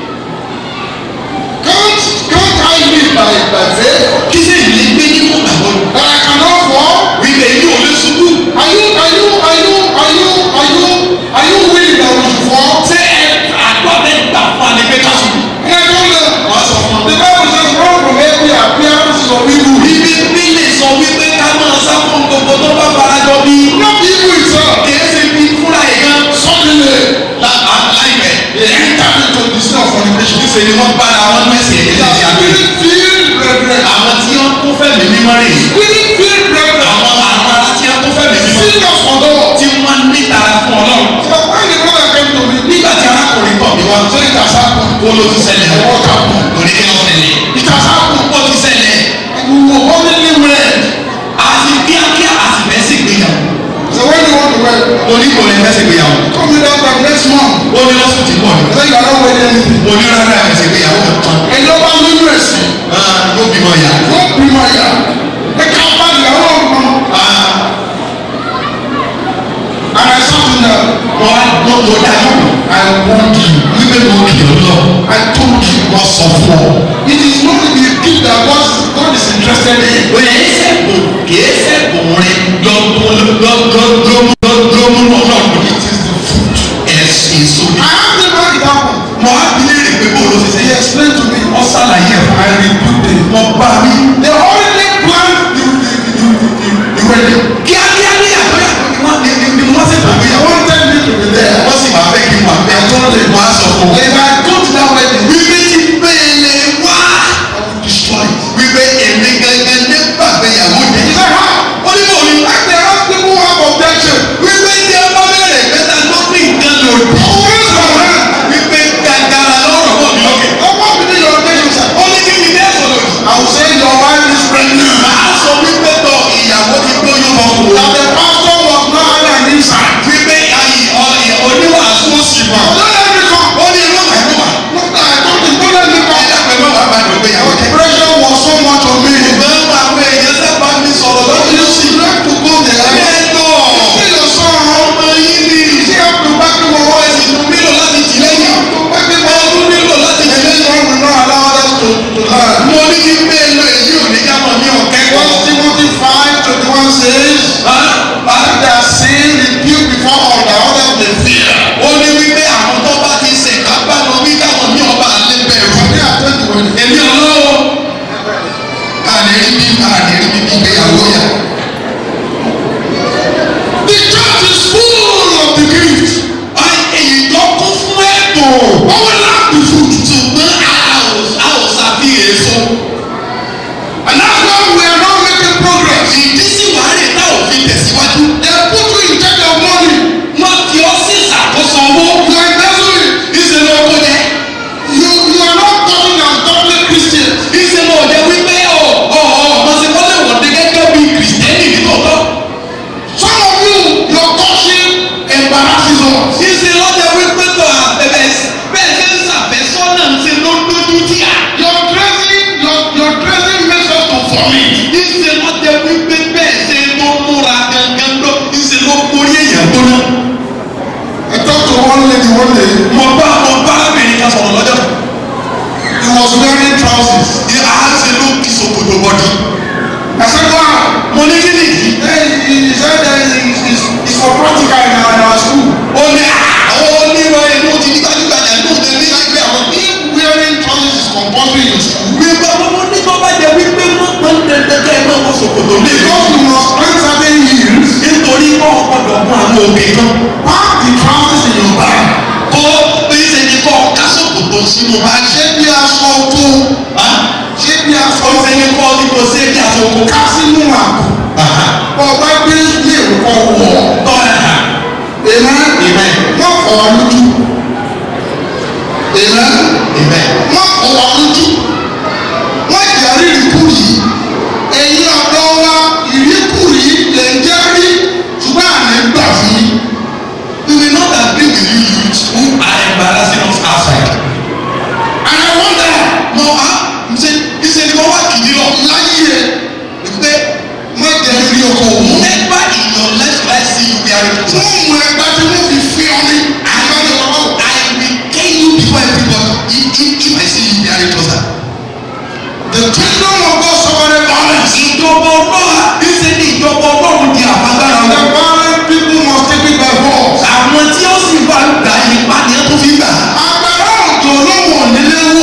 Can't can't I live by by faith kí sì ní gbé nínú àwọn that I cannot fall? wípé èyí ò lè ṣubú. Are you are you are you are you are you are you willing that we should fall? ṣé ẹ àgbọ̀ bẹ́ẹ̀ gbà fún wa ní pé ká ṣubú. And I told them wọ́n sọ fún the ọ. Bible says run from every appearance of evil. ibi bí lè sọ wípé ká máa sá fún gbogbo tó bá farajọ bí. Not evil itself. kìí ṣe bí fúnra ẹ̀ gan. Suddenly La- a- láìpẹ́. they entered into the sin of fornication. níṣẹ́ ni wọ́n bára wọn mẹ́sẹ̀ ẹ̀ They lẹ́sẹ̀ are àgbẹ̀. spirit filled brethren. àwọn tí wọ́n kún fẹ́mi mímọ́ rè. Spirit filled brethren. àwọn àwọn ará tí wọ́n kún fẹ́mi mímọ́. Serious for God. tí wọ́n ní tara fún ọlọ́run. So when the brother came to me, nígbà tí arákùnrin tọ̀ mí wá. so it has happened. ó ló ti ṣẹlẹ̀. What happened? kò ní kí ló ṣẹlẹ̀. It has happened. ó ti ṣẹlẹ̀. And we were only wed. àti kíákíá àti fẹ́ sí ìgbéyàwó. So when you want to wed, mo ní kò lè fẹ́ sí ìgbéyàwó. come with us by next month. ó ní lọ́sùn tí pọ̀ ní. I said you are not wedding anything. mo ní rárá ẹ̀ sí ìgbéyàwó kankan. And no one will mercy. Ah, yóò bímọ ìyá. Don't be my yard. The company, I don't know. Ah, And I said to them, mo wá mo mo dájú. I want you. wípé mo kì í lọ. I told you. wọ́n sọ fún ọ. It is not the gift that God, God is interested in. Oye sẹ́kùn kìí sẹ́kùn rẹ lọ́mú ọlọ́run. It is the fruit. Ẹ̀sìn èso ni. I asked him how it happened. Mo á bí léèrè pé bó ló ti ṣe He yẹ. explained to me. Wọ́n ṣàlàyé ẹ̀ fún I rebuked him. Mo bá mi. They already planned the, the, the, the, the wedding. Kíákíá ní àtọ́yà ni wọ́n ní ni wọ́n sì tó They gbéyàwó. wanted me to be there. Wọ́n sì máa fẹ́ kí n wà bẹ́ẹ̀. Wọ́n á sọ fún But wọn. if I go to that wedding, Wípé tí bẹ́ẹ̀lẹ̀ wá. I will destroy it. Wípé èmi gangan ní gbàgbéyàwó He jẹ. said, how? Ó ní bò ní. Like they ask people who have objection. Wípé tí ẹ bá bẹ̀rẹ̀ mẹ́ta tó ní nǹkan lòdì. I will raise my hand. Wípé gàgàrà lọ́rọ̀ bọ̀ mí lókè. And what will be your objection, sir? Ó ní kí ni dẹ́ sọ̀rọ̀ yìí. I will say your wife is pregnant. Màá sọ wípé tọ ìyàwó ti gbóyún bọ̀ kù. That the pastor was not having an inside. Wípé ayì ọ- oníwàásù òsì mọ̀. But don't let me come. Ó ní ẹgbẹ́ wàá wà. Look, I told him, don't let me come. Ẹ̀dá pẹ̀lú bàbá mi ò gbéyàwó The jẹ. pressure was so much on me. Ṣùgbọ́n àwọn èèyàn sábà mi sọ̀rọ̀ But lọ́dún you lọ́sì. you have to go there. Ẹ lọ. See your son. Ọmọ yín ni. You still have to back him up. Ẹ sì tún nílò láti jì lẹ́yìn. To back him Ẹ up. tún nílò láti jì And this lẹ́yìn. one will not allow others to, to learn. Mo ní kí n bẹ́ẹ̀ lọ èyí ò ní ká mọ̀ ní ọ̀kẹ́kọ̀ọ́. First Timothy 5 21 says, That their sin rebuke before all the others may fear. Ó ní wípé àwọn tó bá ti ṣèkà bá lọ wí káwọn ní ọba àlẹ́ bẹ̀rù. And they attend the wedding. èmi ọlọ́wọ́ àní rí bí àní rí bí ìgbéyàwó yà. The church is full of the gift. èyí tó kún fún ẹ̀bùn. But we lack the fruit. ṣùgbọ́n a ò a ò ṣàfihàn èso. And that's why we are not making progress. ìdí sì wà á rè tá ò fi tẹ̀síwájú. They put you in charge of money. wọ́n fi ọ́ sí ìṣàkóso owó. You are embezzling it. ìṣe ló kó jẹ. You, you are not talking as godly Christians. ìṣe ló jẹ wípé ọ̀ ọ̀ ọ̀mọ̀ sí wọ́n lè wọ̀ dé gẹ́gẹ́ bí kìrìsìtẹ́nì nítòótọ́. Some of you, your courtship embarrasses us. ìṣe ló jẹ wípé tó àbẹ̀bẹ̀ bẹ́ẹ̀ ṣe ń ṣàfẹ́sọ́nà ń ṣe ló lójú tíà. Your dressing, your, your dressing makes us to vomit. ìṣe ló jẹ wípé bẹ́ẹ̀ ṣe ló múra gangan lọ ìṣe ló borí èèyàn gbóná. I talked to one lady one day. mo bá mo bá arábìnrin kan sọ̀rọ̀ lọ́jọ́ kan. He was wearing trousers. a ṣe ló kí ṣòkòtò bọ́dí. I said, wow. mo ní kí nìyí. Then he, he said that it's, it's, it's for practical in our, in our school. ó ní àwọn onírọ̀ inú ti ní gbajúgbajà ní òde ní ẹgbẹ́ àwọn. If wearing trousers is compulsory in school, wípé ọmọ ní tó bá jẹ wípé wọ́n pọ́n dandankan ẹ̀ máa wọ ṣòkòtò lé. because you must earn certain yields, nítorí wọ́n gbọ́dọ̀ mú àwọn òkè kan. pack the trousers in your bag. kó bí ṣe ní kọ́ ká ṣòkòtò sínú báàgì. Ṣé bí aṣọ tó? Ṣé bí aṣọ ó ṣe ní kọ́ ní kò ṣe é kí aṣọ oko. ká sínú àpò? Bọ́ ọ bá gbé ilé ìwòkọ́ wọ̀. tọ́ ẹ̀ hà. Èèmọ̀ Amen. wọ́n fọ̀ wá lójú. Amen. Amen. wọ́n fọ̀ wá lójú. wọ́n jẹ́ rírìkúrì. ẹ̀yin ọ̀dọ́ wa ìríkúrì lè ń jẹ́ rí ṣùgbọ́n àná gbà fún yín. We will not agree with you youths who are embarrassing us outside. and I wonder Mo a ṣe ṣe ni mo wá kìdí lọ. láyé ẹ̀ Pé má jẹ́ rí ọkọ̀ òun. never in your life will I see you wearing wọ́n trousers. mú ẹgbẹ́ tí wọ́n fi fi ọ ní. àgbàdo ọ̀rọ̀ I will tell you before everybody if if if I see you wearing trousers. the kingdom of God suffered violence. Ìjọba ọlọ́run níṣẹ́ ni ìjọba ọlọ́run di àfagbára and the wọn. violent people must take it by force. Àwọn tí ó sì wá gbà ipá ni ó tún fi gbà. agbára òjò olówó nílé wò.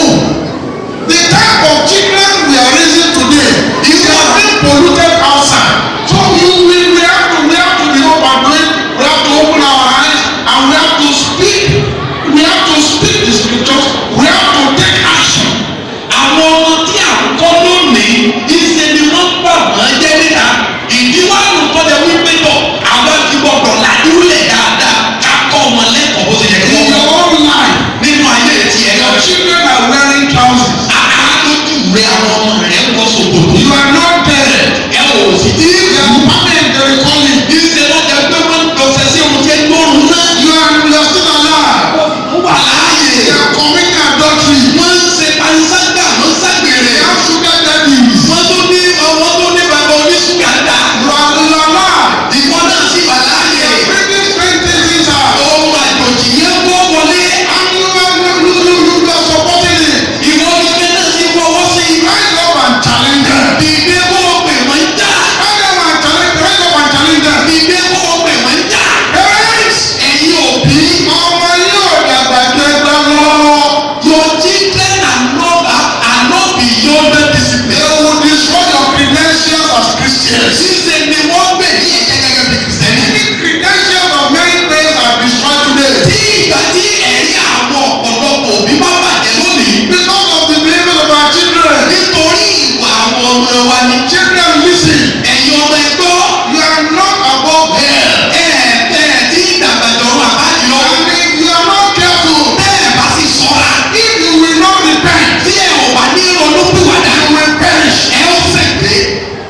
the type of children we are raising today is has been polluted outside. so you we we have to we have to be open to it we have to open our eyes and we have to speak we have to speak the scriptures we have to take action. Àwọn ọmọ tí à ń kọ́ lónìí ìṣe ni wọ́n gbà wọ́n jẹ́ níta. Ìdíwọ́ àrùn tó jẹ́ wípé tọ̀ àwọn ti gbọ́dọ̀ ládùúlẹ̀ dáadáa ká kọ́ ọmọ lẹ́kọ̀ọ́ bó ṣe yẹ kí in wọ́n your kọ́. own life Nínú ayé tiẹ̀ your náà. children are wearing trousers. Àádójú rẹ àwọn ọmọ rẹ̀ ń wọ ṣòkòtò. you are not there. Ẹ ò sì tí ì they wù. are permanent they will call you. Ìṣe lọ́jà pé wọ́n ń dọ̀sẹ̀ sí ohun tí ẹ gbọ́rùn náà. you are you are still alive. Wọ́n wà láàyè. they are committing adultery. Wọ́n ń ṣe panṣágà wọ́n ń ṣàgbèrè. they have sugar daddies. Wọ́n tó ní ọmọ tó ní bàbá oníṣúgà dá. you are you are alive. Ìwọ náà sì wà láàyè. they are bringing strange things inside. Ohun àjòjì yẹn wọ́ wọlé. and you are you you you you are supporting it. Ìwọ gẹ́gẹ́ náà sì fọwọ́ sí i. rise up and challenge them. Dìde kó o pè wọ́n já. rise up and challenge rise up and challenge them. Dìde kó o pè wọ́n já. parents Ẹ̀yin òbí. ọmọ yóò dàgbà jẹ ẹgbẹ́ lọ. Your children are not are not beyond the they discipline. will destroy your credentials as Christians. Ṣíṣe ni wọ́n gbè ní ẹ̀jẹ̀ gẹ́gẹ́ bí Kìrìsìtẹ́nì. the credentials of many parents are destroyed today. Tí ìgbà tí ẹ̀rí àwọn ọ̀pọ̀lọpọ̀ òbí bá bàjẹ́ lónìí. because of the behaviour of our children. Nítorí ìwà àwọn ọmọ wa ni. children lis ten. Ẹ̀yin ọmọ ẹgbọ́. you are not above hell. Ẹ̀ẹ́dẹ̀ tí ìdàgbàjọ̀rọ̀ àbájọ lọ. and if you are not careful. Bẹ́ẹ̀ bá sì sọ́ra. if you will not repent. Tí ẹ ò bá ní ronúpìwàdà. you will perish. Ẹ ó ṣègbè.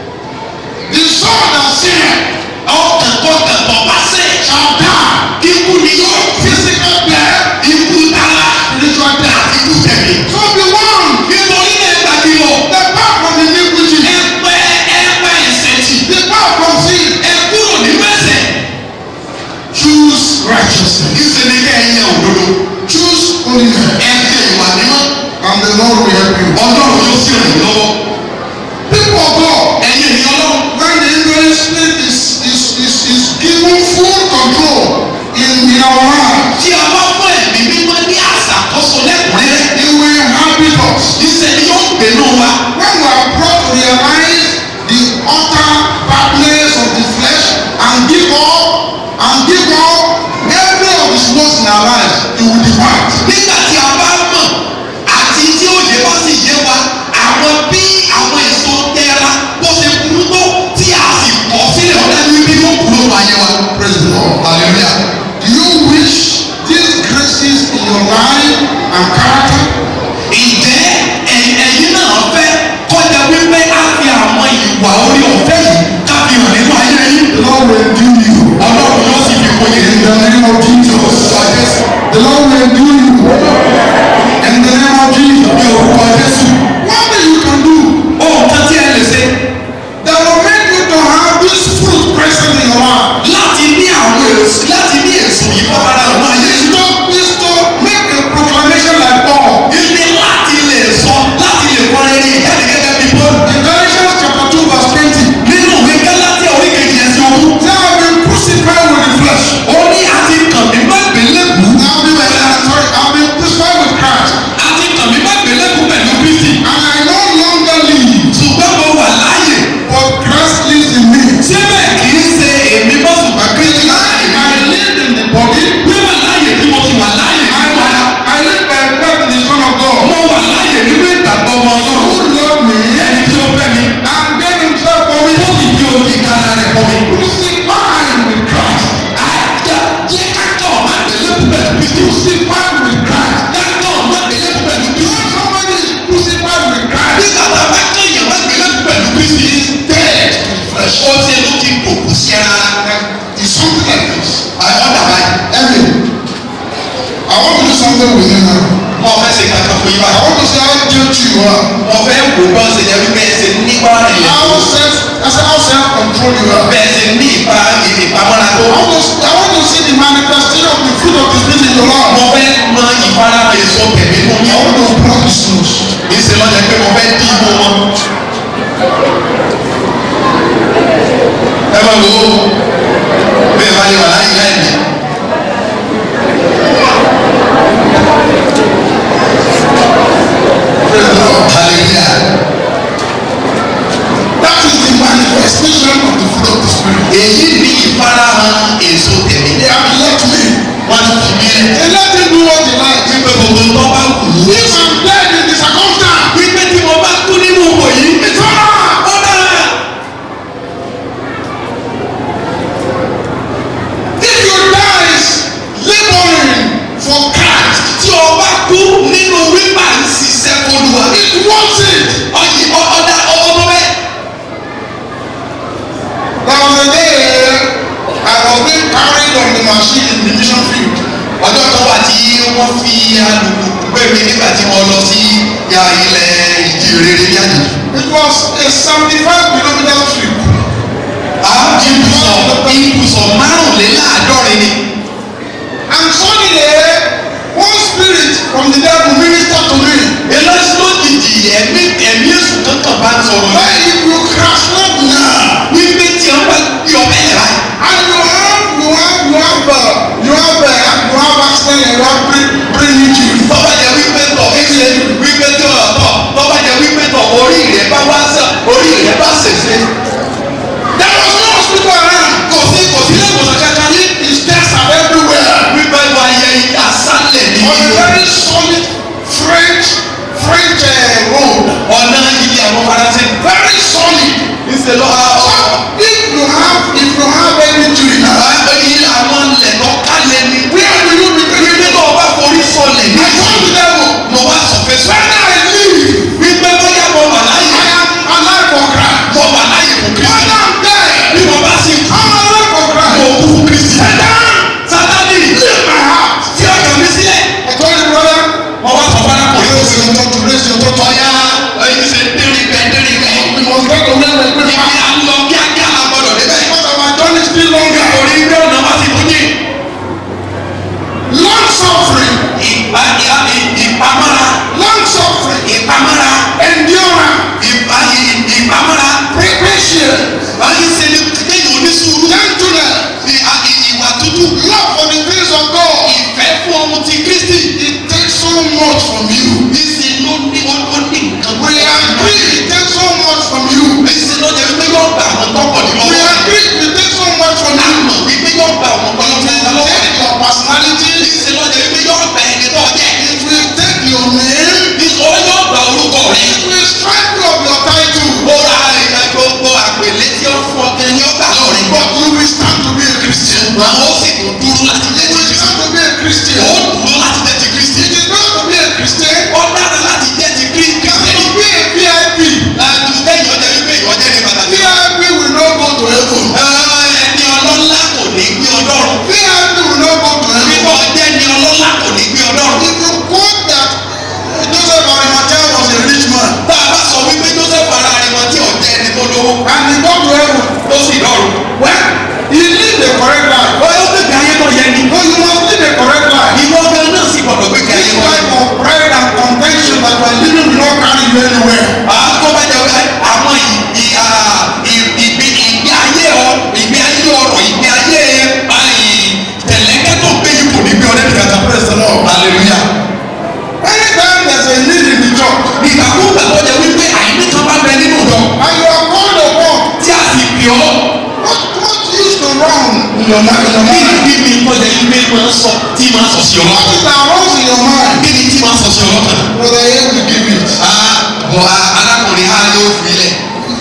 the soul that sinneth Ọkàn kọkàn tó bá sẹ̀. shall die. Ikú ni yóò physical death. ikú tara. spiritual death. Àti ikú tẹ̀mí. so be warned. Nítorí náà ẹ gbàgbé o. depart from iniquity. Ẹ pẹ́ ẹ pẹ́ ẹsẹ̀ tì. depart from sin. Ẹ kúrò nínú ẹsẹ̀. choose righteousness. Níṣẹ́ ni kẹ́ ẹ yẹ òdodo. choose holiness. Ẹ jẹ ìwà mímọ́. and the Lord will help you. Ọlọ́run yóò sì ràn yín lọ́wọ́. people of God. Ẹ̀yin ènìyàn Ọlọ́run. when the Holy Spirit is is is is given full control in in our lives. Tí a bá fún ẹ̀mí mímọ́ ní àṣàkóso lẹ́kùnrẹ́rẹ́. He will inhabit us. Níṣẹ́ ni yóò gbénú wa. When we are brought to realize the utter badness of the flesh and give up and give up every of his works in our lives, he will depart. Nígbà tí a bá mọ̀ àti tí òye bá sì yé wa, àwọn bí àwọn èso tẹ́ra bó ṣe burú tó tí a sì kọ̀ sílẹ̀ ọ̀dá ní bí yóò kúrò wá yé wa. Praise the Lord. Hallelujah. Do you wish these graces in your life and character? Ǹjẹ́ ẹ̀yin ẹ̀yin náà fẹ́ kọjá wípé a fi àwọn ìwà orí ọ̀fẹ́ yìí ká fi hàn nínú ayé yín? The Lord will endue you. Ọlọ́run yóò sì fi kún In yín. the name of Jesus. Orúkọ Jésù. The Lord will endue you. In the name of Jesus. Ní orúkọ Jésù. What thing you can do Ohun kan tí ẹ lè ṣe that will make you to have this fruit present in your life láti ní àwọn èso láti ní èso yìí kọ́ ara àwọn ayé is yìí. to is to make a proclamation like Paul. Ilé láti lè sọ láti lè kọ́ ẹni ìjáde gẹ́gẹ́ bí Bọ́ọ̀lù. In Galatians chapter two verse twenty. Nínú ìwé Gálátíà orí kejì ẹsẹ̀ ogún. They have been crucified with the flesh. Ó ní àti kàn mí má gbélébù. I've been uh, sorry, I've been crucified with Christ. Àti kàn mí má gbélébù pẹ̀lú Kristi. And kristi. crucified with Christ. dájọ́ má gbélébù pẹ̀lú kristi. When somebody is crucified with Christ, nígbà tá a bá kéèyàn má gbélébù pẹ̀lú kristi. he is dead to the flesh. ó ti ló ti kòkù sí ara. It's something like this. ọ̀dà báyìí. Evan, I want to do something with you now. mo fẹ́ ṣe kankan fún yín I báyìí. want to see how guilty you are. mo fẹ́ wò bá ṣe jẹ́ wípé ẹ ṣe nípa rẹ̀ How self, I said how self-control you are. bẹ́ẹ̀ ṣe ní ìpa ìpamọ́ra tó. I want to, I want to see the manifestation of the fruit of the spirit in your life. mo fẹ́ mọ ìfara èso tẹ̀mí fún I yín. want to block his nose. ìṣe lọ́jà pé mo fẹ́ dí ìbò wọn. ẹ máa wò ó bí ẹ bá lè wà láyé láì ní. Praise the Lord. hallelujah. That is the manifestation of the fruit of the spirit. èyí ni ìfarahàn èso tẹ̀mí. They have left me. wọ́n ti fi mí lẹ̀. They let him do what he likes. wípé gbogbo tó bá wù ú. If I'm dead in the circumstance, wípé tí mo bá kú nínú òwò yìí. it's over. ó dára. If you die laboring for Christ, tí o bá kú nínú wípà ń ṣiṣẹ́ fọlùwà. it worth it. ọyì ọ̀dà ọmọ bẹ́ẹ̀. There was a day I was being carried on the machine in the mission field. ọjọ́ kan wà tí wọ́n fi alùpùpù gbé mi nígbà tí mo lọ sí ya ilẹ̀ ìjì rere ní àjèjì. It was a seventy-five kilometer trip. a ibùsọ̀ ibùsọ̀ márùnléláàádọ́rin ni. And suddenly, one spirit from the devil ministered to me. eléyìí lójijì ẹ̀mí ẹ̀mí èṣù kankan bá ń sọ̀rọ̀ Why náà. if you crash land now? wípé tí wọ́n bá gbé ọbẹ̀ yẹn báyìí. And you have, you have, you have, uh, you have, uh, you have accident and you have brain, brain injury. tọ́ba jẹ́ wípé tọ̀ wípé wípé tọ̀ tọ̀ tọ́ba jẹ́ wípé tọ̀ orí rẹ̀ bá wá sàn orí rẹ̀ bá ṣèṣe. There was no hospital around. kò sí kò sí ilé ìwòsàn kankan ní. His tests are everywhere. wípé wà yẹ àṣálẹ̀ ní On a ìlú. very solid French, French uh, road. ọ̀nà ibi àwọn faransé. Very solid. ìṣe lọ So if you have, if you have any injury now, àwọn àwọn ilẹ̀ lọ kálẹ̀ ni. where will you be taken? wípé tó o bá forí sọlẹ̀ ní. I told the devil, mo wá sọ fẹ́ sọ. when I leave, wípé bóyá mo wà láyé. I am alive for Christ. mo wà láyé fún When kristi. I'm dead, bí mo bá sì kú. I'm alive for mo Christ. kú fún kristi. sátani Leave my heart. tí ọkàn mi sílẹ̀. I told the brother, mo wá sọ fún arákùnrin. raise your daughter, raise your daughter. ọ̀ya ẹ̀yin ṣe dérí bẹ́ẹ̀ dérí bẹ́ẹ̀. We must get to where we're going ibi fast. à ń lọ kíákíá la gbọdọ̀ débẹ̀. Because our journey is still longer. orí gbé ọ̀nà wá sí fújì. Long suffering, ìpa ìpa ìpamọ́ra long suffering, ìpamọ́ra endurance, ìpa ìpamọ́ra. patience, báyìí ṣe ni kéèyàn onísùúrù. gentleness, Ì- à- ì- ìwà tútù. love for the things of God. ìfẹ́ fún ọmọ ti kristi. It takes so much from you. ìsìn ló ní ó ó ní nǹkan. We agree it takes so much from you. ìsìn ló jẹ́ wípé yóò gba àwọn tọkọ̀ ní We lọ́wọ́. agree it takes so much from you. àmọ̀ wípé yóò gba àwọn tọkọ̀ ní It lọ́wọ́. will take your personality. ìsìn ló jẹ́ wípé yóò gba ẹni tó jẹ́. It will take your name. ìsọ̀rọ̀ yóò gba orúkọ rẹ̀. It will strip you of your title. ó ra ìgbà gbogbo àpèlé tí ó fún ọ kẹ́ ni ó gbà lọ́rẹ̀. But you will stand to be a Christian. àwọn ó sì tún dúró láti jẹ́ You ti will kristi. stand to be a Christian. ó dúró láti jẹ́ ti kristi. It is not to be a Christian. ó dára láti jẹ́ ti kristi. It is to be a VIP. láti kẹ́yìn ọjà wípé ìwọ́jẹ́ ní pàtàkì. VIP will not go to heaven. ẹni ọlọ́lá kò ní gbé ọdọ́run. VIP will not go to heaven. bíbọ̀ jẹ́ ni ọlọ́lá kò ní gbé ọdọ́run. If you quote that uh, Joseph Arimathea was a rich man tá a bá sọ wípé joseph ara rẹ̀ wọn tí ọ̀jẹ́ ẹni tó lówó. and he got to heaven, ó sì dọ̀rùn. well, he lived a correct life. ó yóò gbé ayé tó yẹ ni. No, you must live a correct life. ìwọ gan náà sì gbọdọ̀ gbé ayé This tó yẹ. life of pride and contention that you are living will not carry you anywhere. àtọ́ bá jẹ́ wípé àwọn ì- ì- à, ì- ìgbé ìgbé ayé ọ ìgbé ayé ọrọ̀ ìgbé ayé àì, tẹ̀lẹ́kẹ́ tó gbé yìí kò ní gbé ọdẹ nìkan kan. Praise the Lord. hallelujah. Anytime there's a need in the church ìgbàkúgbà tó jẹ́ wípé àìní kan bá bẹ nínú ìjọ and you are called upon, tí a sì pè ọ́ what, what used to run in your mind? In your kí ni mind? kí ni tó jẹ́ wípé máa ń sọ tí máa ń sọ sí ọ What lọ́kàn. is that runs in your mind? kí ni tí máa ń sọ sí ọ lọ́kàn. Brother, here we give it. Ah, bọ̀ a- arákùnrin á yóò fi lẹ̀.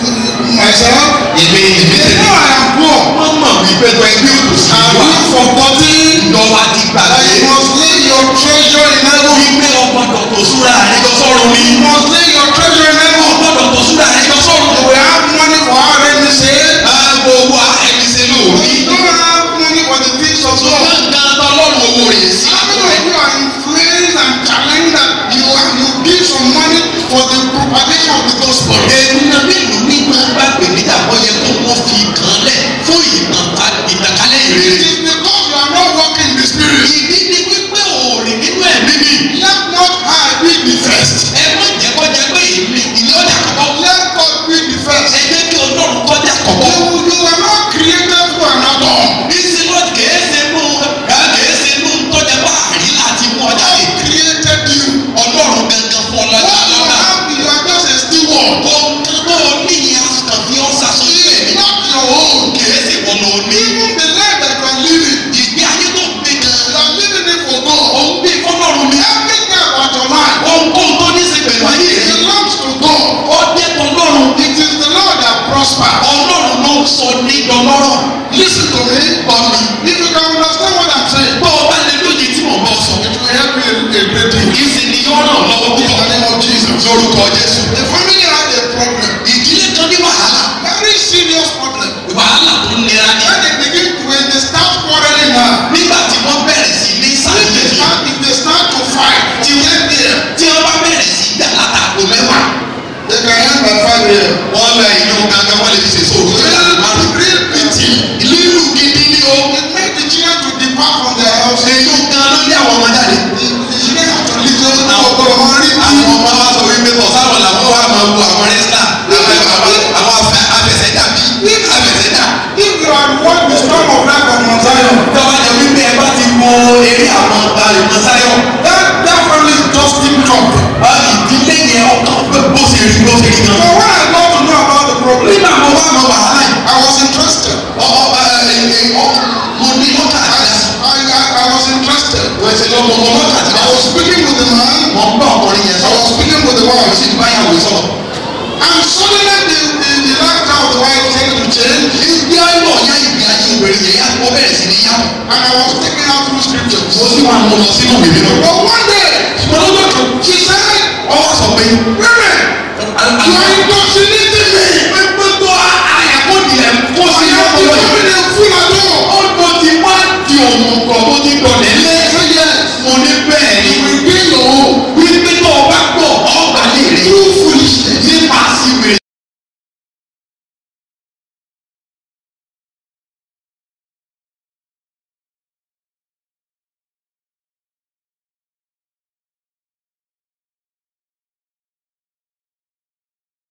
Myself, èmi èmi they tèmi. know I am poor. wọ́n mọ̀ wípé tó ẹgbẹ́ òtòsí Have wà. you forgotten lọ́wọ́ ti that gbàgbé. you must live your treasure in heaven. wípé ọgbọ́dọ̀ tó súra rẹ jọ sọ́run ni. You must lay your treasure in heaven. ọgbọ́dọ̀ tó súra rẹ jọ sọ́run. You will have money for our enemy say. gbogbo ẹni ṣe lóòrí. You don't have money for the things of God. ṣùgbọ́n nǹkan tó lọ́rùn owó rẹ̀ sí. How many of you are influenced and challenged that you are you give some money for the propagation of the gospel? èmi náà mélòó ní máa bá pè nígbà wọ́n yẹ kó wọ́n fi kàn lẹ̀ fún ìtànkà- ìtànkálẹ̀ It ìrere. is because you are not walking in the spirit. ìdí ni wípé òòrìn nínú ẹ̀mí mi. Let not I be the first. ẹ má jẹ́ kó jẹ́ pé èmi ìní ọ̀dà kọ̀kọ́. Let God be the first. ẹ jẹ́ kí ọlọ́run kọjá kọ̀kọ́. You, you are not created for another. bísí lọ kèé ṣe mú ẹ kèé ṣe mú tọ́jà bá àrí láti mú ọjà God yìí. created you. ọlọ́run gangan fún ọlọ́jà What you lọ́dà. have, you are just a steward. ohun tó o ní yẹn àkàn fi ọ́ sàṣọ sílẹ̀ It's ní. not your own. kèé ṣe wọ́n lọ ní. Even the life that you are living, ìgbé ayé tó ń gbé gan. you are living it for God. òun gbé fọlọ́run ní. Everything about your life ohunkóhun tó ní ṣe pẹ̀lú ayé rẹ̀. belongs to God. ó jẹ́ tọlọ́run. It is the Lord that prosper. ọlọ́run ló ń sọ ní dọlọ́rọ̀. Listen to me, gbọ́ mi. If you can understand what I'm saying, bọ́ ọ bá lè lóye tí mò ń bọ́ sọ. it will help you a great deal. ìsìn ni yóò ràn lọ́wọ́ In the púpọ̀. name of Jesus. lórúkọ jésù. The family had a problem. ìdílé kan ní wàhálà. Very serious problem. wàhálà tó nira ni. When they begin, when they start quarreling now, nígbà tí wọ́n bẹ̀rẹ̀ sí ní if they sàlẹ̀ start, if they start to fight, tí wọ́n bẹ̀rẹ̀ tí wọ́n bá bẹ̀rẹ̀ sí gbà látàkó mẹ́wàá. they can end by five a.m. wọ́n lọ ìlú gangan wọ́n lè fi ṣèṣe òkú tó yàrá márùn. Real pity. lílù gidi ni o. It made the children to depart from their house. èyí gan ló lé àwọn ọmọ jáde. The the children have to leave those àwọn people ọmọ wọn rí àwọn ọmọ wa sọ wípé tọ̀ sáwọn làwọn wà máa wo àwọn rẹ́sítà àwọn afẹ́ afẹsẹ̀dá bí afẹsẹ̀dá. If you had watched the storm of life on Mount Zion, tọ́wọ́ jẹ wípé ẹ bá ti wo eré àwọn ìmọ̀ sáyọ̀. that that family is just tip top. ìdílé yẹn ọkàn pé bó ṣe rí bó ṣe rí So gan. when I got to know about the problem, nígbà mo wá mọ wàhálà yìí. I was interested. ọmọ mo ní lọ́kà I, àti I, I, I was interested. wọ́n ti lọ́ mọ mọ lọ́kà àti I was speaking with the man. mọ̀ ń bá ọkùnrin yẹn I sọ̀rọ̀ was speaking with the wọ́n wife. sì ń báyàwó sọ̀rọ̀. And suddenly the, the, the lifestyle of the wife started to change. ìgbé ayọ̀ ya ìgbé ayé obìnrin yẹn yá wọ́n bẹ̀rẹ̀ sí ní yá. And I was taking out through scriptures. mo sì wà mọ lọ sínú ìwé mímọ́. But one day, ṣùgbọ́n lọ́jọ́ kan she said, ọwọ́ sọ pé Women, you are in